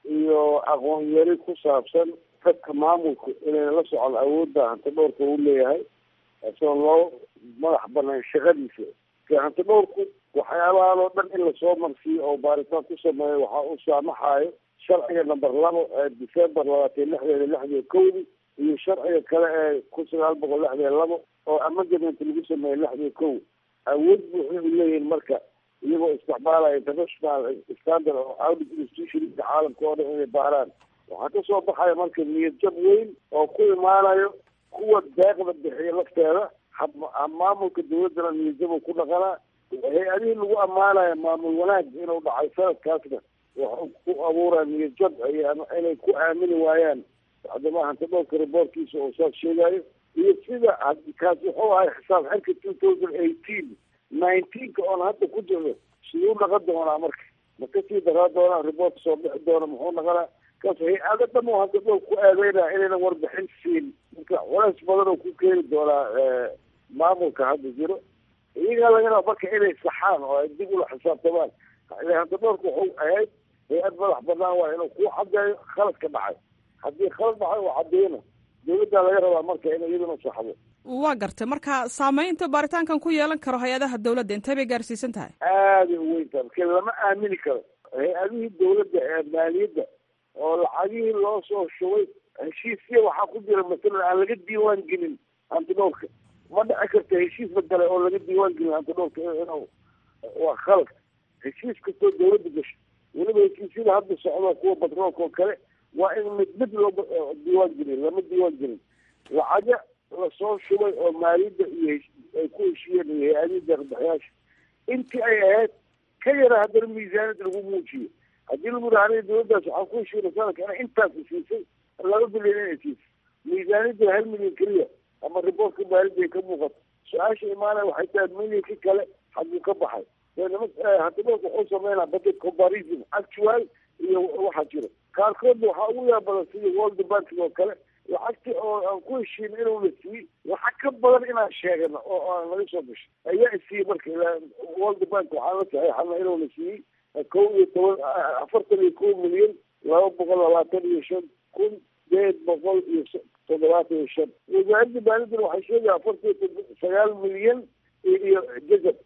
iyo aqoon yari ku saabsan dadka maamulku inayna la socon awoodda hanti dhowrka uu leeyahay isagoo loo madax banaan shaqadiisa ke hanti dhowrku waxyaabahan oo dhan in lasoo marsiiyo oo baaritaan ku sameeyo waxaa u saamaxayo sharciga number labo ee december labaatan lixdeeda lixdiyo kowdi iyo sharciga kale ee kun sagaal boqol lixdiyo labo oo amendament lagu sameeyey lixdiyo kow awood buuxda u leeyihin marka iyagoo isticmaalaya international standard oo audit institutionka caalamka oo dhan inay baaraan waxaa kasoo baxaya marka niyad jab weyn oo ku imaanayo kuwa deeqda bixiya lafteeda maamulka dawladdana niyad jab ku dhaqanaa hay-adihii lagu ammaanaya maamul wanaag inuu dhacay sanadkaasna waxuu ku abuuraya niyad jab inay ku aamini waayaan hadama hanti dhowrka reportkiisa oo saas sheegayo iyo sida kaas wuxuu ahay xisaab xirka two thousand eighteen nineteenka oon hadda ku jirno siduu dhaqan doonaa marka ma kasii daraa doonaa report soo bixi doona muxuu dhaqanaa kaas hay-ado dhan oo hanti dhowr ku eedeynaya inaynan warbixin siin marka culays badan oo ku keeni doonaa maamulka hadda jiro iyagaa laga raba marka inay saxaan oo ay dib ula xisaabtamaan hanti dhowrka wuxuu ahayd hay-ad madax banaan waa inuu ku cadeeyo khaladka dhacay haddii khalad dhacay oo cadeyna dawladdaa laga rabaa marka inay iyaduna saxdo waa gartay marka saameynta baaritaankan ku yeelan karo hay-adaha dawladda intee bay gaarsiisan tahay aaday u weyn tahay marka lama aamini karo hay-adihii dawladda ee maaliyadda oo lacagihii loo soo shubay heshiisya waxaa ku jira masalan aan laga diiwaan gelin hanti dhowrka ma dhici karta heshiis badale oo laga diiwaan gelin hanti dhowrka inuu waa khalad heshiis kastoo dawladda gasho weliba heshiisyada hadda socdo kuwa batroolka oo kale waa in mid mid loo diiwaan gelin lama diiwaan gelin lacaga lasoo shubay oo maaliyadda iyo ay ku heshiiyeen iyo hay-adihii deeqbixiyaasha intii ay ahayd ka yara haddana miisaaniyad lagu muujiyo haddii lagu yidhaha aniga dawladdaas waxaan ku heshiina sanadka ina intaas siisay laba bilyan inay siisay miisaaniyadda hal milyan keliya ama riboortka maaliyadda ay ka muuqato su-aasha imaanaya waxay tahay milyankii kale xaguu ka baxay hantidhowrka wuxuu sameynaa budget comparison actual iyo waxaa jiro qaarkoodna waxaa ugu yaabadan sidii world banking oo kale lacagtii oo aan ku heshiina inuuna siiyey lacag ka badan inaan sheegano oo aan laga soo gashay ayaa isiiyey marka world bank waxaan la saxeexana inuuna siiyey kow iyo toban afartan iyo kow milyan laba boqol labaatan iyo shan kun sideed boqol iyo toddobaatan iyo shan wasaaradda maaliyadana waxay sheegaya afartan iyo sagaal milyan iyo jazab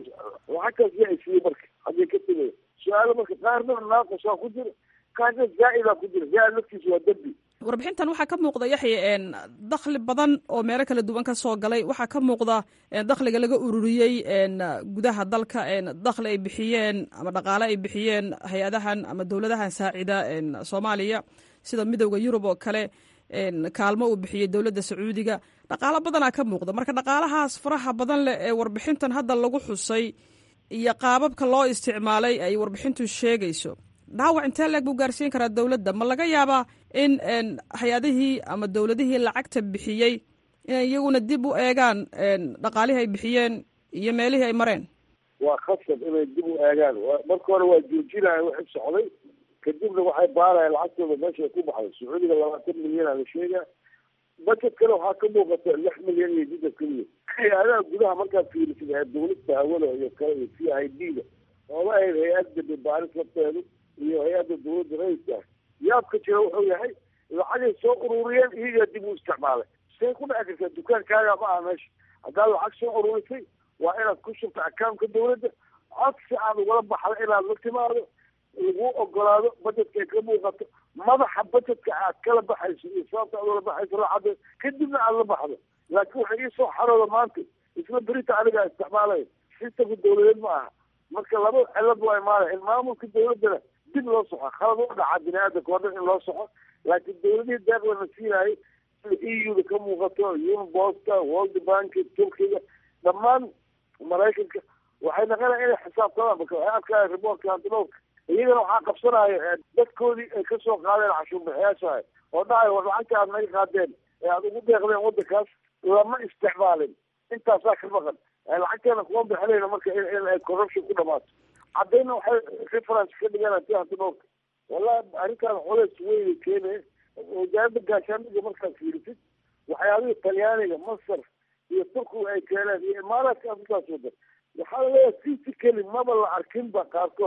lacag kaas yaa isiiyey marka haddii ka tegaya su-aalo marka qaarna naaqusaa ku jira qaarna zaa-idaa ku jira zaa-id laftiisa waa dembi warbixintan waxaa ka muuqda yaxya dakhli badan oo meelo kala duwan ka soo galay waxaa ka muuqda dakhliga laga ururiyey gudaha dalka dakhli ay bixiyeen ama dhaqaale ay bixiyeen hay-adahan ama dowladahan saacida soomaaliya sida midowda yurub oo kale kaalmo uu bixiyey dowladda sacuudiga dhaqaalo badanaa ka muuqda marka dhaqaalahaas faraha badan leh ee warbixintan hadda lagu xusay iyo qaababka loo isticmaalay ay warbixintu sheegayso dhaawac intee leeg buu gaarsiin karaa dowladda ma laga yaabaa in hay-adihii ama dowladihii lacagta bixiyey inay iyaguna dib u eegaan dhaqaalihii ay bixiyeen iyo meelihii ay mareen waa khasab inay dib u eegaan marka hore waa joojinaya wixii socday kadibna waxay baaraya lacagtooda meesha ay ku baxday sacuudiga labaatan milyan aa la sheegaa budget kale waxaa ka muuqata lix milyan iyo jidda keliya hay-adaha gudaha markaad fiirisid ee dawladda hawada iyo kale iyo c i d da oola ahayd hay-adda dhibaaris lafteedu iyo hay-adda dawladda rayidka ah yaabka jira wuxuu yahay lacagay soo ururiyeen iyagaa dib u isticmaalay say ku dhici kartaa dukaankaaga ma aha meesha haddaad lacag soo ururisay waa inaad ku shubta accountka dawladda codsi aad ugala baxda inaad la timaado lagu ogolaado budgetka ay ka muuqato madaxa budgetka aad kala baxayso iyo sababta aad ula baxayso lacada kadibna aad la baxdo laakiin waxay iisoo xarooda maanta isla berita anigaa isticmaalaya sistamka dawladeed ma aha marka laba cilad waa imaanaya in maamulka dawladdana dib loo soxo khalad u dhaca bini aadamka oo dhan in loo soxo laakiin dawladihii deeqdana siinaayay sida e u da ka muuqato unibosta world bank turkiga dhammaan maraykanka waxay naqanaya inay xisaabtamaan marka waxay arkaya riboortka antidhowrka iyagana waxaa qabsanaya dadkoodii ay kasoo qaadeen cashuurbixiyaashaha oo dhahay war lacagta aad naga qaadeen ee aad ugu deeqdeen waddankaas lama isticmaalin intaasaa ka maqan lacagteena kuma bixinayna marka in ay corruption ku dhamaato caddayna waxay reference ka dhigaan ti antidhowrka wallahi arrintaan culays weyn keenaya wasaaradda gaashaandhiga markaad fiirisid waxyaabihii talyaaniga masar iyo turkiga ay keeneen iyo imaaraadka afrikaas wadan waxaa laleeyahay physically maba la arkinba qaarkood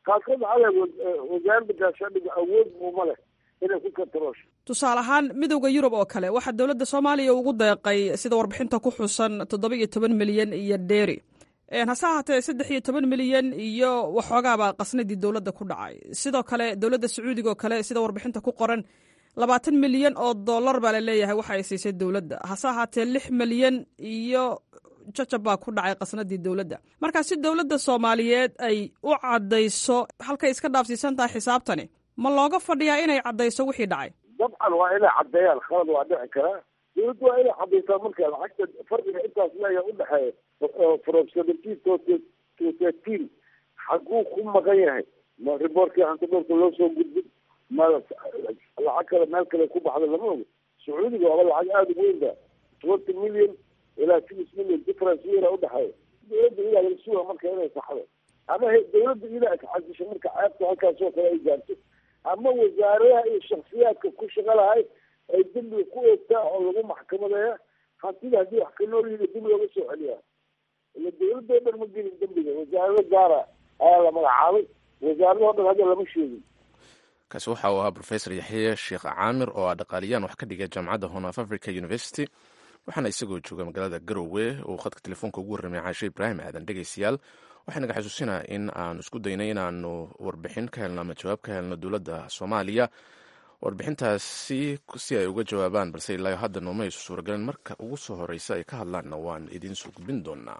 qaarkood waxaa le wasaaradda gaashaandhiga awood muuma leh inay ku kantaroosho tusaale ahaan midowda yurub oo kale waxaa dowladda soomaaliya ugu deeqay sida warbixinta ku xusan toddoba iyo toban milyan iyo dheeri hase ahaatee saddex iyo toban milyan iyo waxoogaaba qasnadii dowladda ku dhacay sidoo kale dowladda sacuudiga oo kale sida warbixinta ku qoran labaatan milyan oo dollar baa laleeyahay waxa ay siisay dowladda hase ahaatee lix milyan iyo jajab baa ku dhacay qasnadii dowladda marka si dowladda soomaaliyeed ay u caddayso halkay iska dhaafsiisan tahay xisaabtani ma looga fadhiyaa inay caddayso wixii dhacay dabcan waa inay caddeeyaan khalad waa dhici karaa dowladdu waa inay caddaysaa marka lacagta fardiga intaas leeya udhexeeya from seventeen to to thirteen xaguu ku maqan yahay ma riboortkii hantidhowrka loo soo gudbin ma lacag kale meel kale ku baxda lama ogo sacuudiga waaba lacag aada u weyn ba twenty million ilaa six million difference weera udhexeeya dowladda idaa laga suga marka inay saxdo ama dowladda idaa iscadisho marka ceebta halkaasoo kale ay gaarto ama wasaaradaha iyo shaksiyaadka ku shaqa lahay ay dembiga ku eegtaa oo lagu maxkamadeeya hantida haddii wax ka nool yihi dib looga soo celiyaa ila dowladoo dhan ma gelin dembiga wasaarado gaara ayaa la magacaabay wasaaradoo dhan hadda lama sheegin kaasi waxa uu ahaa rofesor yaxye sheekh caamir oo ah dhaqaaliyaan wax ka dhigay jaamacadda hon of africa university waxaana isagoo jooga magaalada garowe uu khadka telefoonka ugu warramay caashe ibraahim aadan dhegeystayaal waxaa naga xasuusinaa in aanu isku daynay inaanu warbixin ka helno ama jawaab ka helno dowladda soomaaliya warbixintaasi si ay uga jawaabaan balse ilaa hadda nooma aysu suuragalin marka ugu soo horeysa ay ka hadlaanna waan idiin soo gudbin doonaa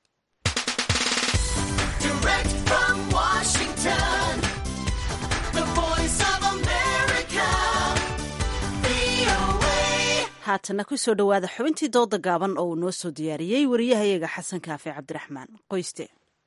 haatana kusoo dhowaada xubintii dooda gaaban oo uu noo soo diyaariyey wariyahayaga xasan kaafe cabdiraxmaan qoyste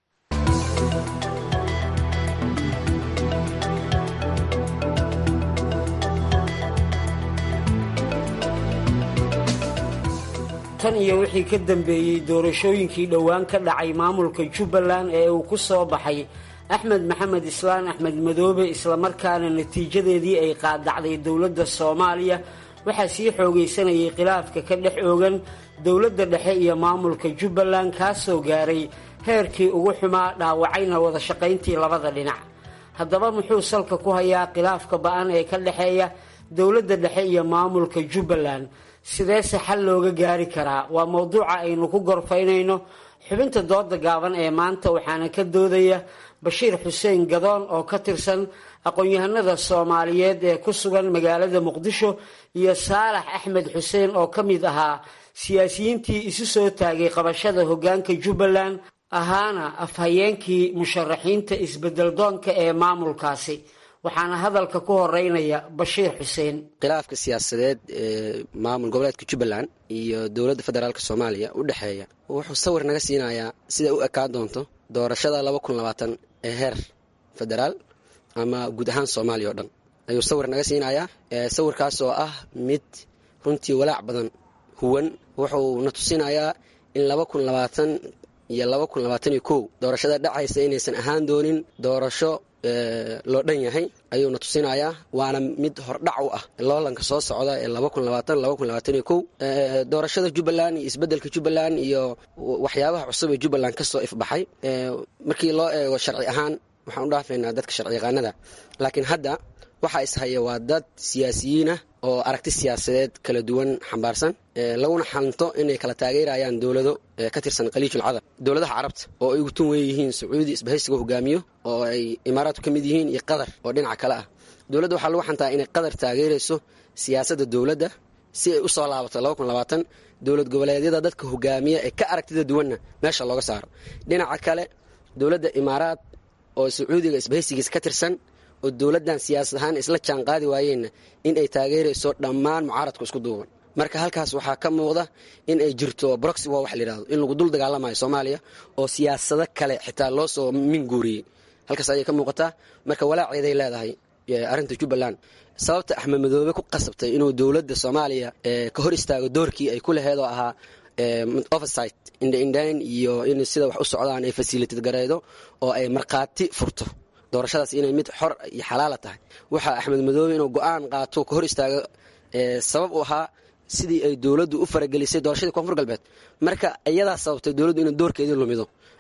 tan iyo wixii ka dambeeyey doorashooyinkii dhowaan ka dhacay maamulka jubbaland ee uu ku soo baxay axmed maxamed islaan axmed madoobe islamarkaana natiijadeedii ay qaadacday dowladda soomaaliya waxaa sii xoogaysanayay khilaafka ka dhex oogan dowladda dhexe iyo maamulka jubbaland kaasoo gaaray heerkii ugu xumaa dhaawacayna wada shaqayntii labada dhinac haddaba muxuu salka ku hayaa khilaafka ba-an ee ka dhexeeya dowladda dhexe iyo maamulka jubbaland sideese xal looga gaari karaa waa mowduuca aynu ku gorfaynayno xubinta dooda gaaban ee maanta waxaana ka doodaya bashiir xuseen gadoon oo ka tirsan aqoon-yahanada soomaaliyeed ee ku sugan magaalada muqdisho iyo saalax axmed xuseen oo ka mid ahaa siyaasiyiintii isu soo taagay qabashada hoggaanka jubbaland ahaana afhayeenkii musharaxiinta isbedel doonka ee maamulkaasi waxaana hadalka ku horeynaya bashiir xuseen khilaafka siyaasadeed ee maamul goboleedka jubbaland iyo dowladda federaalk soomaaliya u dhexeeya wuxuu sawir naga siinayaa siday u ekaan doonto doorashada laba kun labaatan ee heer federaal ama guud ahaan soomaaliya oo dhan ayuu sawir naga siinayaa sawirkaas oo ah mid runtii walaac badan huwan wuxuu na tusinayaa in laba kun labaatan iyo laba kun labaatan iyo kow doorashada dhacaysa inaysan ahaan doonin doorasho loo dhan yahay ayuuna tusinayaa waana mid hordhac u ah loolanka soo socda ee doorashada jubbaland iyo isbedelka jubbaland iyo waxyaabaha cusub ee jubbaland kasoo ifbaxay markii loo eego sharci ahaan waxaan u dhaafaynaa dadka sharci yaqaanada laakiin hadda waxaa ishaya waa dad siyaasiyiinah oo aragti siyaasadeed kala duwan xambaarsan laguna xanto inay kala taageerayaan dowlado ka tirsan khaliijul cadab dowladaha carabta oo ay ugu tun weyn yihiin sacuudi isbahaysiga hogaamiyo oo ay imaaraadku ka mid yihiin iyo qatar oo dhinaca kale ah dowladda waxaa lagu xantaa inay qatar taageerayso siyaasadda dowladda si ay u soo laabato dowlad goboleedyada dadka hogaamiya ee ka aragtida duwanna meesha looga saaro dhinaca kale dowladda imaaraad oo sacuudiga isbahaysigiisa ka tirsan oo dowladdan siyaasad ahaan isla jaan qaadi waayeenna in ay taageerayso dhammaan mucaaradku isku duuban marka halkaas waxaa ka muuqda in ay jirto broxy waa wax layidhahdo in lagu dul dagaalamayo soomaaliya oo siyaasado kale xitaa loo soo minguuriyey halkaas ayay ka muuqataa marka walaaceeday leedahay arrinta jubbaland sababta axmed madoobe ku qasabtay inuu dowladda soomaaliya ka hor istaago doorkii ay ku laheed oo ahaa oversight indhaindhayn iyo in sida wax u socdaan ay fasilitad gareydo oo ay markhaati furto doorashadaas inay mid xor iyo xalaala tahay waxaa axmed madoobe inuu go-aan qaato ka hor istaago sabab u ahaa sidii ay dowladdu u faragelisay doorashadii koonfur galbeed marka iyadaa sababtay dowladdu inay doorkeedii lumido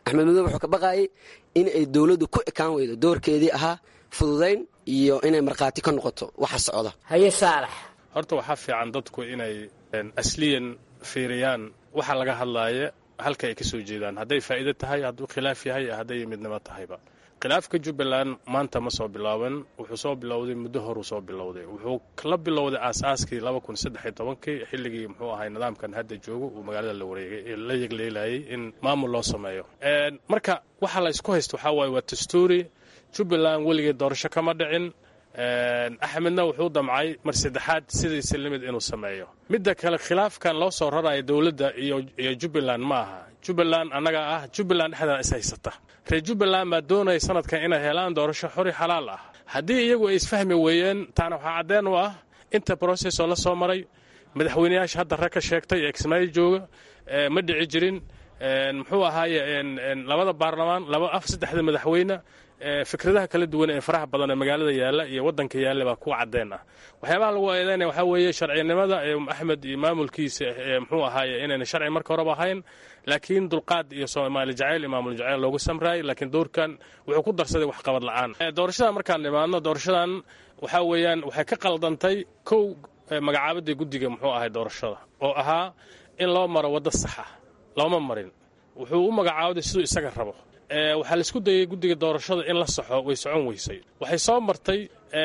axmed madoobe wuxuu ka baqaayay in ay dowladdu ku ekaan weydo doorkeedii ahaa fududayn iyo inay markhaati ka noqoto waxa socda haye saalax horta waxaa fiican dadku inay asliyan fiiriyaan waxa laga hadlaaya halka ay ka soo jeedaan hadday faa'iido tahay hadduu khilaaf yahay hadday midnimo tahayba khilaafka jubbaland maanta ma soo bilaaban wuxuu soo bilowday muddo horuu soo bilowday wuxuu la bilowday aasaaskii laba kun saddex iyo tobankii xilligii muxuu ahay nidaamkan hadda joogo uu magaalada la wareegay la yegleelayay in maamul loo sameeyo marka waxa la isku haysta waxaa waaye waa dastuuri jubbaland weligii doorasho kama dhicin axmedna wuxuu damcay mar saddexaad sidiisa limid inuu sameeyo midda kale khilaafkan loo soo raraya dowladda iyo jubbaland ma aha jubbaland annaga ah jubbaland dhexdeeda is haysata reer jubbaland baa doonaya sanadkan inay helaan doorasho xori xalaal ah haddii iyagu ay isfahmi weeyeen taana waxaa caddeen u ah inta brocessoo la soo maray madaxweyneyaasha hadda rag ka sheegtay ee kismaayo jooga ma dhici jirin muxuu ahaaye labada baarlamaan laba af saddexda madaxweyne fikradaha kala duwan ee faraha badan ee magaalada yaalla iyo waddanka yaalla baa kuwa caddeen ah waxyaabaha lagu eedeynaya waxaa weeye sharcinimada ee axmed iyo maamulkiisa ee muxuu ahaaye inayna sharci marka horeba ahayn laakiin dulqaad iyo soomaali jacayl iyo maamul jacayl loogu samraayay laakiin doorkan wuxuu ku darsaday waxqabad la'aan doorashadan markaan nimaadno doorashadan waxaa weeyaan waxay ka qaldantay kow magacaabadii guddiga muxuu ahay doorashada oo ahaa in loo maro waddo saxa looma marin wuxuu u magacaabday siduu isaga rabo waxaa laisku dayay guddiga doorashada in la saxo way socon weysay waxay soo martay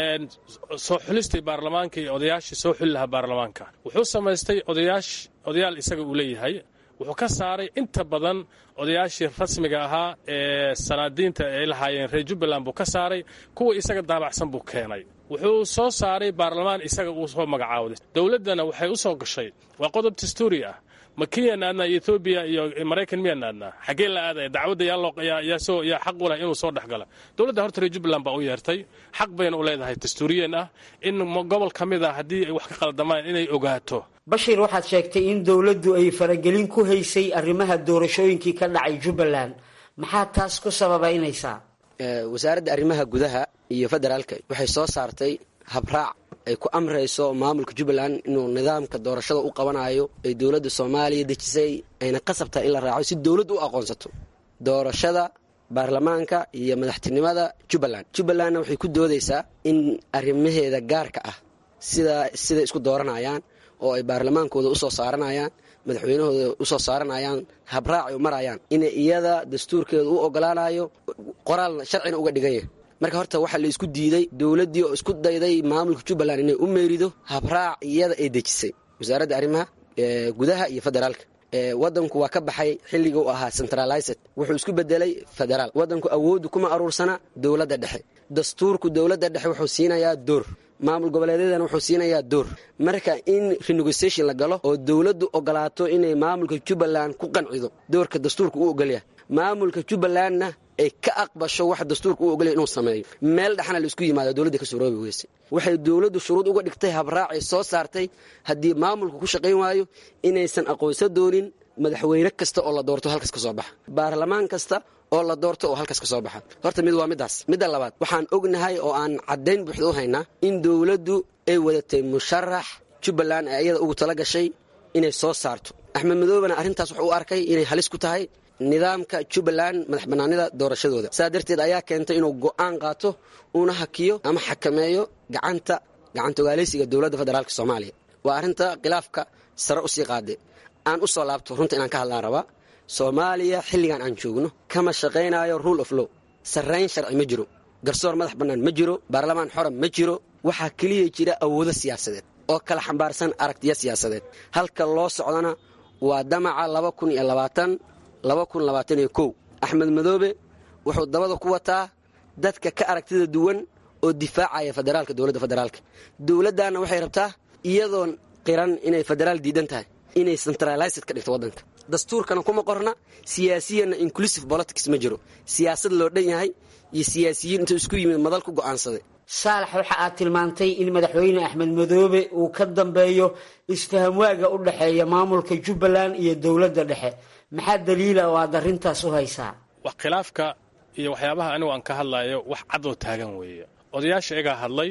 soo xulistii baarlamaanka iyo odayaashii soo xuli lahaa baarlamaanka wuxuu samaystay odayaash odayaal isaga uu leeyahay wuxuu ka saaray inta badan odayaashii rasmiga ahaa ee sanaadiinta ay lahaayeen reer jubbaland buu ka saaray kuwa isaga daabacsan buu keenay wuxuu soo saaray baarlamaan isaga uu soo magacaawday dowladdana waxay u soo gashay waa qodob dastuuri ah ma kiyaan aadnaa ethoobiya iyo maraykan miyaan aadnaa xaggee la aadaya dacwadda yaa xaq u leh inuu soo dhex gala dowladda horta reer jubbaland baa u yeertay xaq bayna u leedahay dastuuriyeen ah in gobol ka mid ah haddii ay wax ka qaldamaan inay ogaato bashir waxaad sheegtay in dowladdu ay faragelin ku haysay arrimaha doorashooyinkii ka dhacay jubbaland maxaa taas ku sababaynaysaa wasaaradda arrimaha gudaha iyo federaalka waxay soo saartay habraac ay ku amrayso maamulka jubbaland inuu nidaamka doorashada u qabanayo ay dowladda soomaaliya dejisay ayna qasab tahay in la raaco si dowladdu u aqoonsato doorashada baarlamaanka iyo madaxtinimada jubbaland jubbalandna waxay ku doodaysaa in arrimaheeda gaarka ah sida siday isku dooranayaan oo ay baarlamaankooda usoo saaranayaan madaxweynahooda usoo saaranayaan habraacay u marayaan inay iyada dastuurkeeda u ogolaanayo qoraal sharcina uga dhigan yahay marka horta waxaa la isku diiday dowladdii oo isku dayday maamulka jubbaland inay u meerido habraac iyada ay dejisay wasaaradda arrimaha gudaha iyo federaalka wadanku waa ka baxay xilliga u ahaa centralized wuxuu isku bedelay federaal wadanku awooddu kuma aruursana dowladda dhexe dastuurku dowladda dhexe wuxuu siinayaa door maamul goboleedyadana wuxuu siinayaa door marka in renegociation la galo oo dowladdu ogolaato inay maamulka jubbaland ku qancido doorka dastuurka u ogolyahay maamulka jubbalandna ay ka aqbasho wax dastuurka u ogolyahay inuu sameeyo meel dhexna la isku yimaado dowladda ka suroobi weyse waxay dowladdu shuruud uga dhigtay habraacay soo saartay haddii maamulka ku shaqayn waayo inaysan aqoonsan doonin madaxweyne kasta oo la doorto halkas ka soo baxa baarlamaan kasta oo la doorto oo halkas ka soo baxa horta mid waa middaas midda labaad waxaan ognahay oo aan caddayn buuxda u haynaa in dowladdu ay wadatay musharax jubbaland ee iyada ugu tala gashay inay soo saarto axmed madoobena arrintaas wuxuu u arkay inay halis ku tahay nidaamka jubbaland madax bannaanida doorashadooda saa darteed ayaa keentay inuu go'aan qaato uuna hakiyo ama xakameeyo gacanta gacantogaalaysiga dowladda federaalk soomaaliya waa arrinta khilaafka sare usii qaade aan u soo laabto runta inaan ka hadlaan rabaa soomaaliya xilligan aan joogno kama shaqaynayo rule of law sarrayn sharci ma jiro garsoor madax bannaan ma jiro baarlamaan xora ma jiro waxaa keliya jira awoodo siyaasadeed oo kala xambaarsan aragtiyo siyaasadeed halka loo socdana waa damaca laba kun iyo labaatan laba kun labaatan iyo kow axmed madoobe wuxuu dabada ku wataa dadka ka aragtida duwan oo difaacaya federaalka dowladda federaalka dowladdaana waxay rabtaa iyadoon qiran inay federaal diidan tahay inay centralized ka dhigto waddanka dastuurkana kuma qorna siyaasiyanna inclusive politics ma jiro siyaasad loo dhan yahay iyo siyaasiyiin intuu isku yimid madal ku go'aansaday saalax waxa aad tilmaantay in madaxweyne axmed madoobe uu ka dambeeyo isfahamwaaga u dhexeeya maamulka jubbaland iyo dowladda dhexe maxaa daliila oo aad arrintaas u haysaa wax khilaafka iyo waxyaabaha anigu aan ka hadlayo wax cadoo taagan weeye odayaasha iyagaa hadlay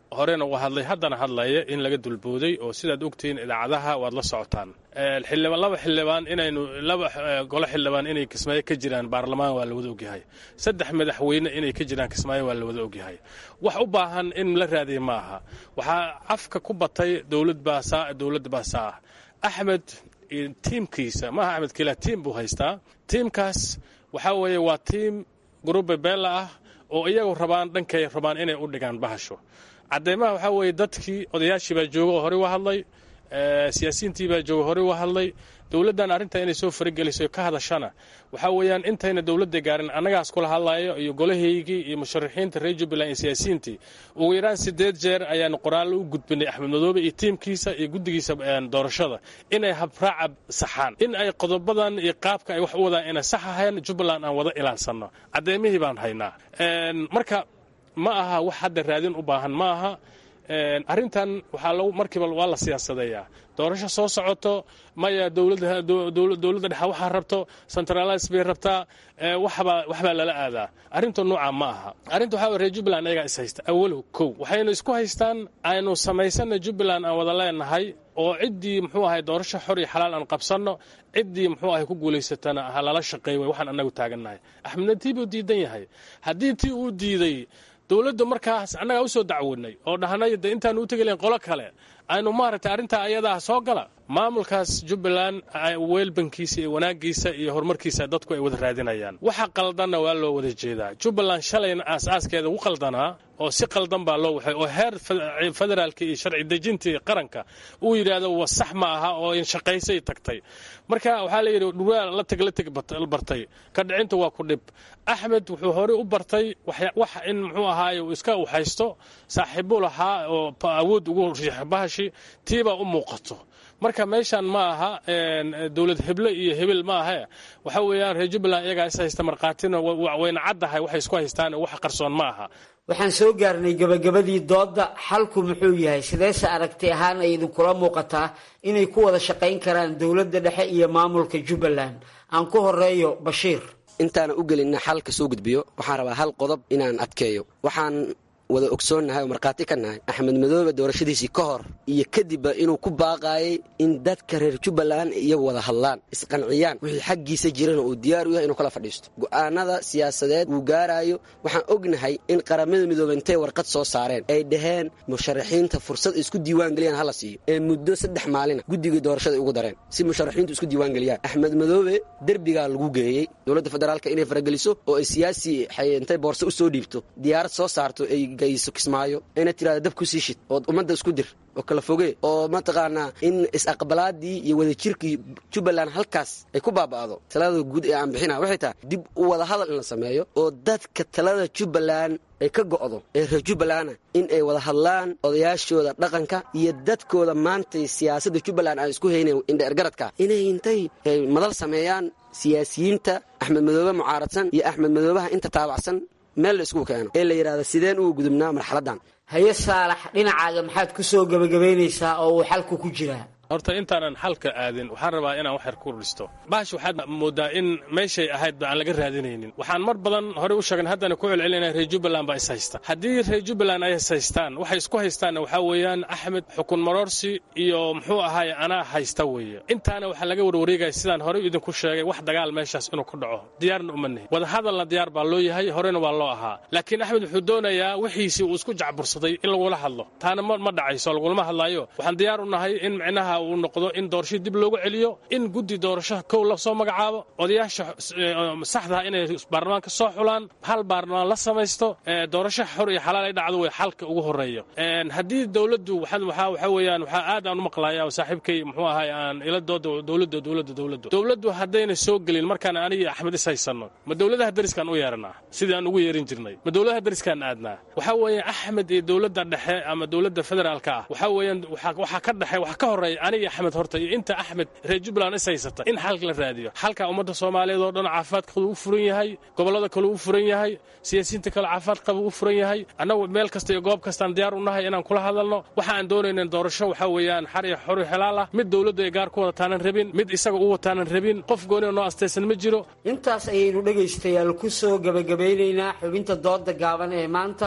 horena uu hadlay haddana hadlaya in laga dulbooday oo sidaad ogtihiin idaacadaha waad la socotaan xildhibaan laba xildhibaan inaynu laba golo xildhibaan inay kismaayo ka jiraan baarlamaan waa la wada ogyahay saddex madaxweyne inay ka jiraan kismaayo waa la wada ogyahay wax u baahan in la raadiya ma aha waxaa afka ku batay dowlad baasaa dowladda baasaa ah axmed tiimkiisa maaha axmed kila tiim buu haystaa tiimkaas waxaa weeye waa tiim gruube beella ah oo iyagu rabaan dhankay rabaan inay u dhigaan bahasho cadeymaha waxaa weeye dadkii odayaashii baa jooga oo horey u hadlay siyaasiyiintii baa jooga horey u hadlay dowladdan arrinta inay soo farageliso ka hadashana waxaa weeyaan intayna dowladda gaarin annagaas kula hadlayo iyo golahaygii iyo musharaxiinta reer jubbaland iyo siyaasiyiintii ugu yaraan sideed jeer ayaanu qoraallo u gudbinay axmed madoobe iyo tiimkiisa iyo guddigiisa doorashada inay habraaca saxaan in ay qodobadan iyo qaabka ay wax u wadaan inay sax ahayn jubbaland aan wada ilaalsanno caddeymihii baan haynaa marka ma aha wax hadda raadin u baahan ma aha arrintan waxaa lagu markiiba waa la siyaasadeeyaa doorasho soo socoto maya dowladda dowladda dhexe waxaa rabto centralize bay rabtaa waxbaa waxbaa lala aadaa arrinta nooca ma aha arrinta waxaa reer jubbaland ayagaa is haysta awalow kow waxaynu isku haystaan aynu samaysana jubbaland aan wada leenahay oo ciddii muxuu ahay doorasho xor iyo xalaal aan qabsanno ciddii muxuu ahay ku guulaysatana ha lala shaqeey way waxaan annagu taagannahay axmedna tii buu diidan yahay haddii tii uu diiday dowladda markaas annagaa u soo dacwoodnay oo dhahnay de intaan u tegelayn qolo kale aynu maaragtay arrintaa ayadaa soo gala maamulkaas jubbaland weelbankiisa iyo wanaagiisa iyo horumarkiisa dadku ay wada raadinayaan waxa qaldanna waa loo wada jeedaa jubbaland shalayna aas-aaskeeda ugu qaldanaa oo si qaldan baa loo waxay oo heer federaalka iyo sharci dejintii qaranka uu yidhaahdo wa sax ma aha oo inshaqaysay tagtay marka waxaa la yidhi dhurwaa la teg la teg bartay ka dhicinta waa ku dhib axmed wuxuu horey u bartay wax in muxuu ahaaye uu iska u haysto saaxiibu lahaa oo awood ugu riixa bahashi tiibaa u muuqato marka meeshan ma aha dowlad heble iyo hebel ma ahe waxa weeyaan reer jubbaland iyagaa is haysta markhaatina wayna caddahay waxay isku haystaan wax qarsoon ma aha waxaan soo gaarnay gabagabadii doodda xalku muxuu yahay sideese aragti ahaan ay idinkula muuqataa inay ku wada shaqayn karaan dowladda dhexe iyo maamulka jubbaland aan ku horeeyo bashiir intaana u gelinna xalka soo gudbiyo waxaan rabaa hal qodob inaan adkeeyo waxaan wada ogsoonnahay oo markhaati ka nahay axmed madoobe doorashadiisii ka hor iyo kadibba inuu ku baaqaayay in dadka reer jubbaland iyagu wada hadlaan isqanciyaan wixii xaggiisa jirana uu diyaar u yahay inuu kala fadhiisto go'aanada siyaasadeed uu gaaraayo waxaan ognahay in qaramada midoobe intay warqad soo saareen ay dhaheen musharaxiinta fursad isku diiwaangeliyaan hala siiyo ee muddo saddex maalina guddigii doorashada ugu dareen si musharaxiintu isku diiwaangeliyaan axmed madoobe derbigaa lagu geeyey dowladda federaalka inay farageliso oo ay siyaasi intay boorse u soo dhiibto diyaarad soo saarto ay gayso kismaayo ayna tirahda dab ku sii shid ood ummadda isku dir oo kala foge oo mataqaanaa in is-aqbalaadii iyo wadajirkii jubbaland halkaas ay ku baaba'do talada guud ee aan bixina waxay tahay dib u wada hadal in la sameeyo oo dadka talada jubbaland ay ka go'do ee reer jubbalanda in ay wada hadlaan odayaashooda dhaqanka iyo dadkooda maantay siyaasadda jubbaland aan isku haynayn indheergaradka inay intay madal sameeyaan siyaasiyiinta axmed madoobe mucaaradsan iyo axmed madoobaha inta taabacsan meel la isku keeno ee la yidhahda sideen uga gudubnaa marxaladdan haye saalax dhinacaaga maxaad ku soo gebagabaynaysaa oo uu xalku ku jiraa horta intaanan xalka aadin waxaan rabaa inaan wax yar ku dhisto bahash waxaad moodaa in meeshay ahayd ba aan laga raadinaynin waxaan mar badan horey u sheegan haddana ku celcelinaya reer jubbaland baa is haysta haddii reer jubbaland ay is haystaan waxay isku haystaanna waxaa weeyaan axmed xukun maroorsi iyo muxuu ahaaye anaa haysta weeye intaana waxaa laga warwareegaya sidaan horey idinku sheegay wax dagaal meeshaas inuu ku dhaco diyaarna uma nihin wadahadalna diyaar baa loo yahay horena waa loo ahaa laakiin axmed wuxuu doonayaa wixiisii uu isku jacbursaday in lagula hadlo taana ma dhacayso lagulama hadlaayo waxaan diyaar u nahay in micnaha uu noqdo in doorashada dib loogu celiyo in guddi doorasho kow la soo magacaabo odayaasha saxdaa inay baarlamaanka soo xulaan hal baarlamaan la samaysto doorasho xor iyo xalaal ay dhacdo way xalka ugu horeeyo haddii dowladdu waxaa weeyaan waxaa aad aan u maqlaya saaxiibkay muxuu ahay aan ila dooda dowladda dowladda dowladda dowladdu haddayna soo gelin markaan anigi axmed is haysanno ma dowladaha dariskaan u yeeranaa sidii aan ugu yeerin jirnay ma dowladaha dariskaan aadnaa waxaa weeye axmed iyo dowladda dhexe ama dowladda federaalka ah waxaa weeyaan waxaa ka dhexe waxa ka horeeya aniga axmed horta iyo inta axmed reer jubbaland is haysata in xalka la raadiyo xalka ummadda soomaaliyeed oo dhan caafimaadkooda u furan yahay gobollada kale u furan yahay siyaasiyiinta kale caafimaad qaba u furan yahay annagu meel kasta iyo goob kastaan diyaar u nahay inaan kula hadalno waxa aan doonaynan doorasho waxaa weeyaan xar iyo xor iyo xelaal ah mid dowladdu ay gaar ku wadataanan rabin mid isaga u wataanan rabin qof gooni noo astaysan ma jiro intaas ayaynu dhegaystayaal ku soo gebagabaynaynaa xubinta dooda gaaban ee maanta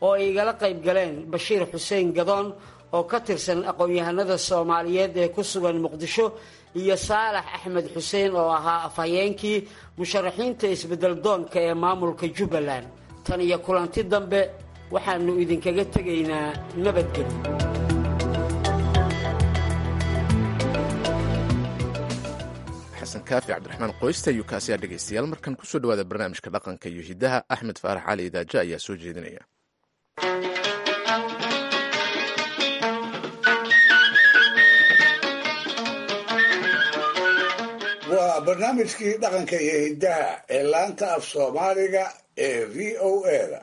oo ay igala qayb galeen bashiir xuseen gadoon oo ka tirsan aqoon-yahanada soomaaliyeed ee ku sugan muqdisho iyo saalax axmed xuseen oo ahaa afhayeenkii musharaxiinta isbedel doonka ee maamulka jubbaland tan iyo kulanti dambe waxaannu idinkaga tegaynaa nabadgelyo xasan kaafi cabdiraxmaan qoysta ayuu kaasiyaa dhegaystayaal markan kusoo dhawaada barnaamijka dhaqanka iyo hiddaha axmed faarax cali idaaja ayaa soo jeedinaya waa barnaamijkii dhaqanka iyo hiddaha ee laanta af soomaaliga ee v o eda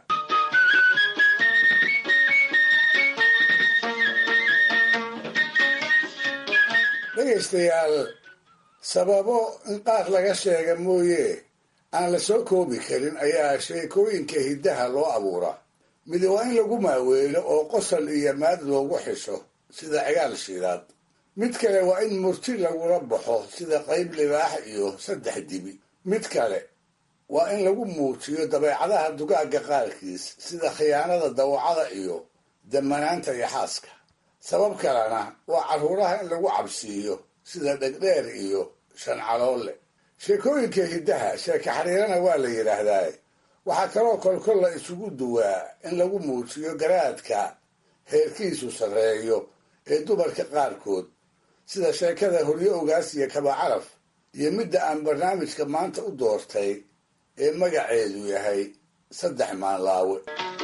dhegaystayaal sababo in qaar laga sheega mooye aan la soo koobi karin ayaa sheekooyinka hiddaha loo abuuraa midi waa in lagu maaweelo oo qosol iyo maad loogu xisho sida cigaal shiidaad mid kale waa in murti lagula baxo sida qayb libaax iyo saddex dibi mid kale waa in lagu muujiyo dabeecadaha dugaagga qaarkiis sida khiyaanada dawacada iyo damanaanta iyo xaaska sabab kalena waa carruuraha in lagu cabsiiyo sida dhegdheer iyo shancaloole sheekooyinka hiddaha sheeka xariirana waa la yidhaahdaa waxaa kaloo kolkol la isugu duwaa in lagu muujiyo garaadka heerkiisu sarreeyo ee dumarka qaarkood sida sheekada horyo ogaas iyo kabacaraf iyo midda aan barnaamijka maanta u doortay ee magaceedu yahay saddex maanlaawe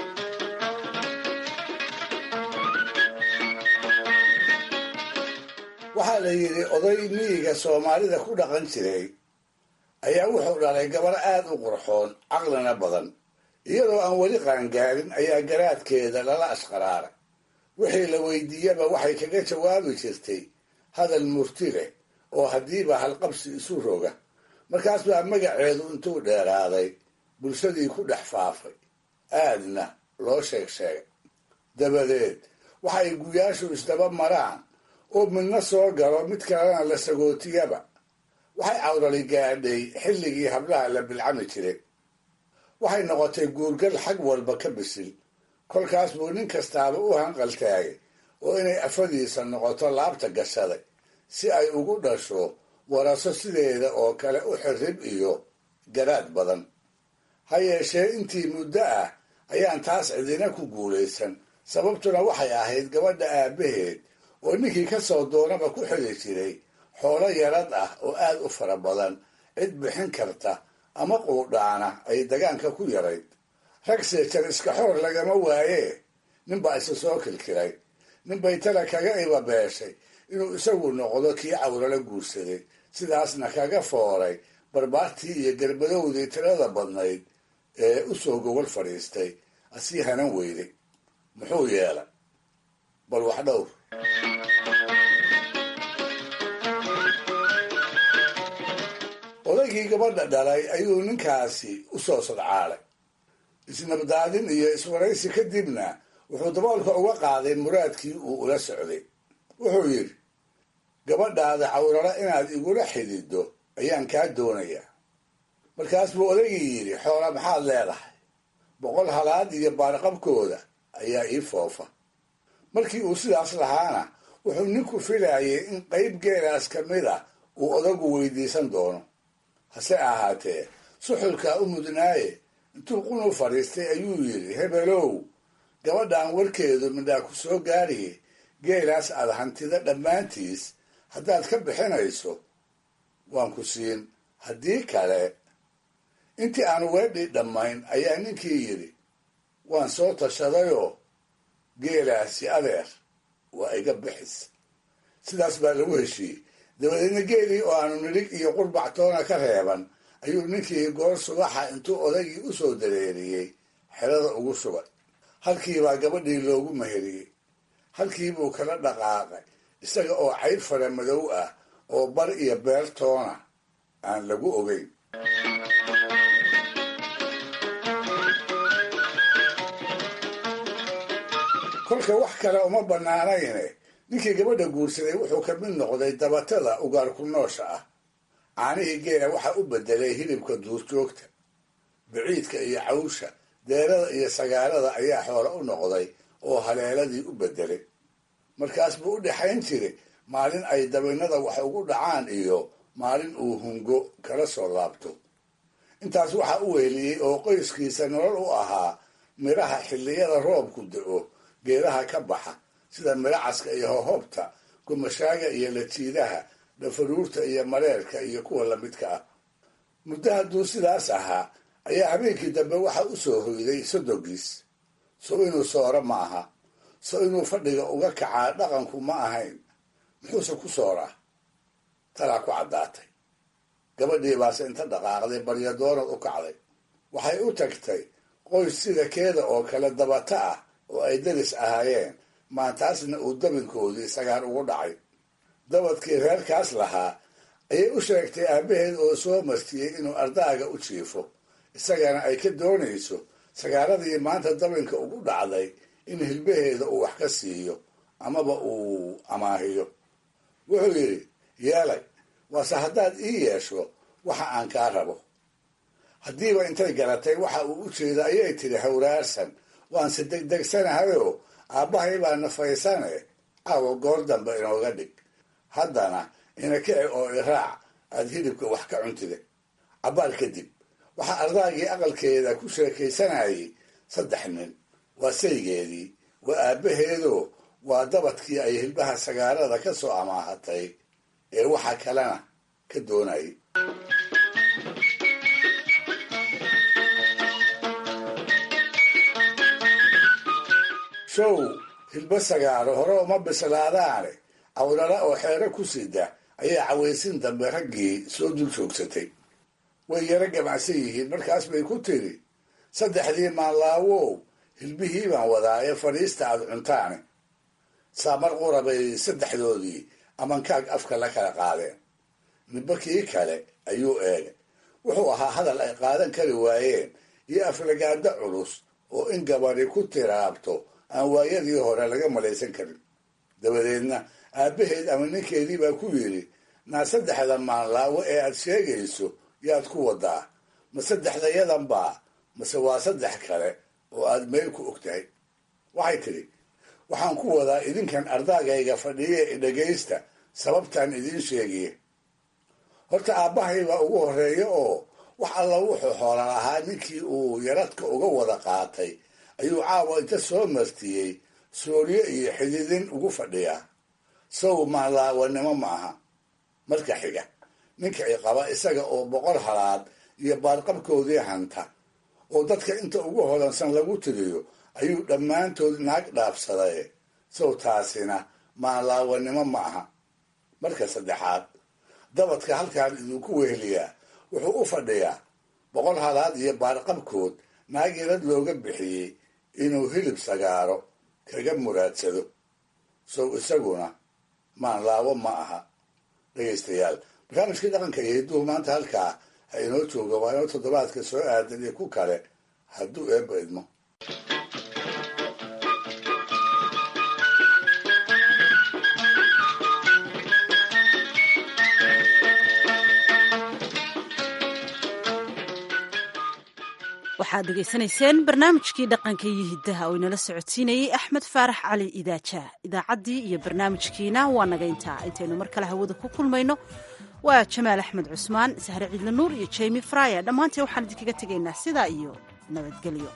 waxaa la yidhi oday miyiga soomaalida ku dhaqan jiray ayaa wuxuu dhalay gabar aad u qurxoon caqlina badan iyadoo aan weli qaangaarin ayaa garaadkeeda lala ashqaraaray wixii la weydiiyaba waxay kaga jawaabi jirtay hadal murti leh oo haddiiba halqabsi isu roga markaas baa magaceedu intuu dheeraaday bulshadii ku dhex faafay aadna loo sheeg sheegay dabadeed waxay guyaashu isdaba maraan oo midna soo galo mid kalena la sagootiyaba waxay cawrali gaadhay xilligii hablaha la bilcami jiray waxay noqotay guurgal xag walba ka bisil kolkaas buu nin kastaaba u hanqaltaagay oo inay afadiisa noqoto laabta gashaday si ay ugu dhasho waraso sideeda oo kale u xirrib iyo garaad badan ha yeeshee intii muddo ah ayaan taas cidina ku guulaysan sababtuna waxay ahayd gabadha aabbaheed oo ninkii ka soo doonaba ku xili jiray xoolo yarad ah oo aad u fara badan cid bixin karta ama quudhaana ay dagaanka ku yarayd rag seejar iska xoor lagama waayee ninbaa isa soo kilkiray ninbay tala kaga ibabeeshay inuu isagu noqdo kii cawrala guursaday sidaasna kaga fooray barbaartii iyo garbadowdii tirada badnayd ee u soo gogol fadhiistay asii hanan weyday muxuu yeelay bal wax dhowr odaygii gabadha dhalay ayuu ninkaasi u soo sodcaalay isnabdaadin iyo iswaraysi kadibna wuxuu daboolka uga qaaday muraadkii uu ula socday wuxuu yidhi gabadhaada cawrala inaad igula xididdo ayaan kaa doonayaa markaas buu odaygii yidhi xoola maxaad leedahay boqol halaad iyo baarqabkooda ayaa ii foofa markii uu sidaas lahaana wuxuu ninku filayay in qayb geelaas ka mid a uu odagu weydiisan doono hase ahaatee suxulkaa u mudnaaye intuu qunu fadhiistay ayuu yidhi hebelow gabadhan warkeedu midhaa ku soo gaadhiye geelaas aad hantida dhammaantiis haddaad ka bixinayso waan ku siin haddii kale intii aan weedhii dhammayn ayaa ninkii yidhi waan soo tashadayoo geelaasi adeer waa iga bixis sidaas baa lagu heshiiyey dabadeedna geelii oo aanu nidhig iyo qurbac toona ka reeban ayuu ninkii goor subaxa intuu odaygii u soo dareeriyey xerada ugu shubay halkiibaa gabadhii loogu meheriyey halkiibuu kala dhaqaaqay isaga oo cayb fara madow ah oo bar iyo beer toona aan lagu ogeyn kolka wax kale uma bannaanayne ninkii gabadha guursaday wuxuu ka mid noqday dabatada ugaarku noosha ah caanihii geela waxaa u bedelay hilibka duurjoogta biciidka iyo cawsha deerada iyo sagaalada ayaa xoolo u noqday oo haleeladii u beddelay markaas buu u dhexayn jiray maalin ay dabinnada wax ugu dhacaan iyo maalin uu hungo kala soo laabto intaas waxaa u weheliyey oo qoyskiisa nolol u ahaa midhaha xilliyada roobku da-o geedaha ka baxa sida midhacaska iyo hohobta gumashaaga iyo lajiidaha dhafaruurta iyo mareerka iyo kuwa lamidka ah muddo hadduu sidaas ahaa ayaa habeenkii dambe waxaa u soo hoyday sodogiis so inuu sooro ma aha so inuu fadhiga uga kacaa dhaqanku ma ahayn muxuuse ku sooraa talaa ku caddaatay gabadhii baase inta dhaqaaqday baryadoonad u kacday waxay u tagtay qoys sida keeda oo kale dabata ah oo ay daris ahaayeen maantaasna uu dabinkoodii sagaar ugu dhacay dabadkii reerkaas lahaa ayay u sheegtay aabbaheed oo soo martiyey inuu ardaaga u jiifo isagana ay ka doonayso sagaaradii maanta dabinka ugu dhacday in hilbaheeda uu wax ka siiyo amaba uu amaahiyo wuxuu yidhi yeelay waase haddaad ii yeesho waxa aan kaa rabo haddiiba intay garatay waxa uu u jeeda ayay tidhi hawraarsan waanse degdegsanahayoo aabbahay baa nafaysane caawa goor dambe inooga dhig haddana ina kici oo iraac aad hilibka wax ka cuntide cabbaar kadib waxaa ardaagii aqalkeeda ku sheekaysanayay saddex nin waa saygeedii waa aabbaheedoo waa dabadkii ay hilbaha sagaarada ka soo amaahatay ee waxa kalena ka doonayay show hilbo sagaaro hore uma bislaadaane awlala oo xeero ku sida ayaa cawaysin dambe raggii soo dul joogsatay way yaro gamacsan yihiin markaas bay ku tiri saddexdii maanlaawow hilbihii baan wadaa ee fadhiista aad cuntaane saamar qura bay saddexdoodii amankaag afka la kala qaadeen midba kii kale ayuu eegay wuxuu ahaa hadal ay qaadan kari waayeen iyo aflagaado culus oo in gabadhi ku tiraabto aan waayadii hore laga malaysan karin dabadeedna aabbaheed ama ninkeedii baa ku yidhi naa saddexda maanlaawo ee aad sheegayso yaad ku wadaa ma saddexdayadan baa mase waa saddex kale oo aad meel ku og tahay waxay tidhi waxaan ku wadaa idinkan ardaagayga fadhiye i dhagaysta sababtaan idiin sheegiye horta aabbahay baa ugu horreeya oo wax alla wuxuu xoola lahaa ninkii uu yaradka uga wada qaatay ayuu caawa inta soo martiyey sooryo iyo xididin ugu fadhiyaa saw maanlaawanimo ma aha marka xiga ninka i qaba isaga oo boqor halaad iyo baarqabkoodii hanta oo dadka inta ugu hodansan lagu tiriyo ayuu dhammaantood naag dhaafsaday sow taasina maanlaawanimo ma aha marka saddexaad dabadka halkaan idinku weheliyaa wuxuu u fadhiyaa boqol halaad iyo baarqabkood naag yarad looga bixiyey inuu hilib sagaaro kaga muraadsado sow isaguna maanlaawo ma aha dhegaystayaal barnaamijkii dhaqanka iyo hidduhu maanta halkaa ha inoo jooga waa inoo toddobaadka soo aadan iyo ku kale hadduu eebba idmo waxaad degeysanayseen barnaamijkii dhaqanka iyo hiddaha oo inala socodsiinayey axmed faarax cali idaaja idaacaddii iyo barnaamijkiina waa naga intaa intaynu mar kale hawada ku kulmayno waa jamaal axmed cusmaan sahre ciidla nuur iyo jemi fraya dhammaantii waxaan idinkaga tegaynaa sidaa iyo nabadgelyo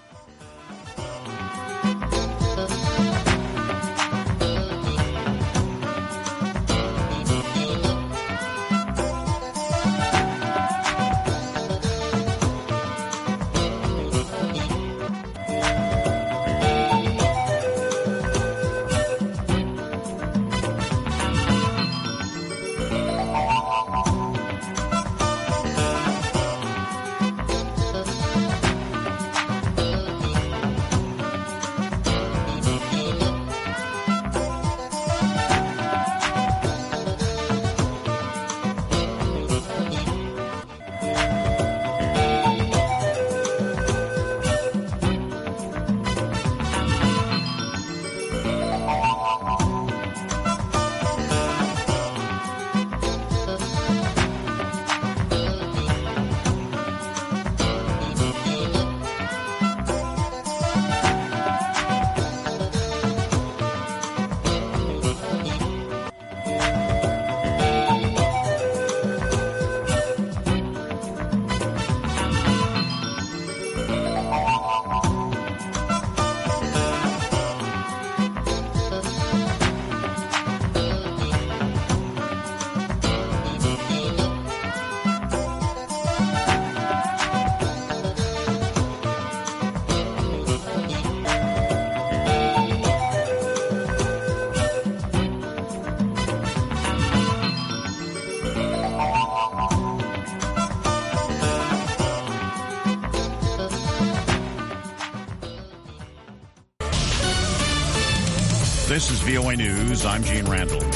This is VOA News. I'm Gene Randall.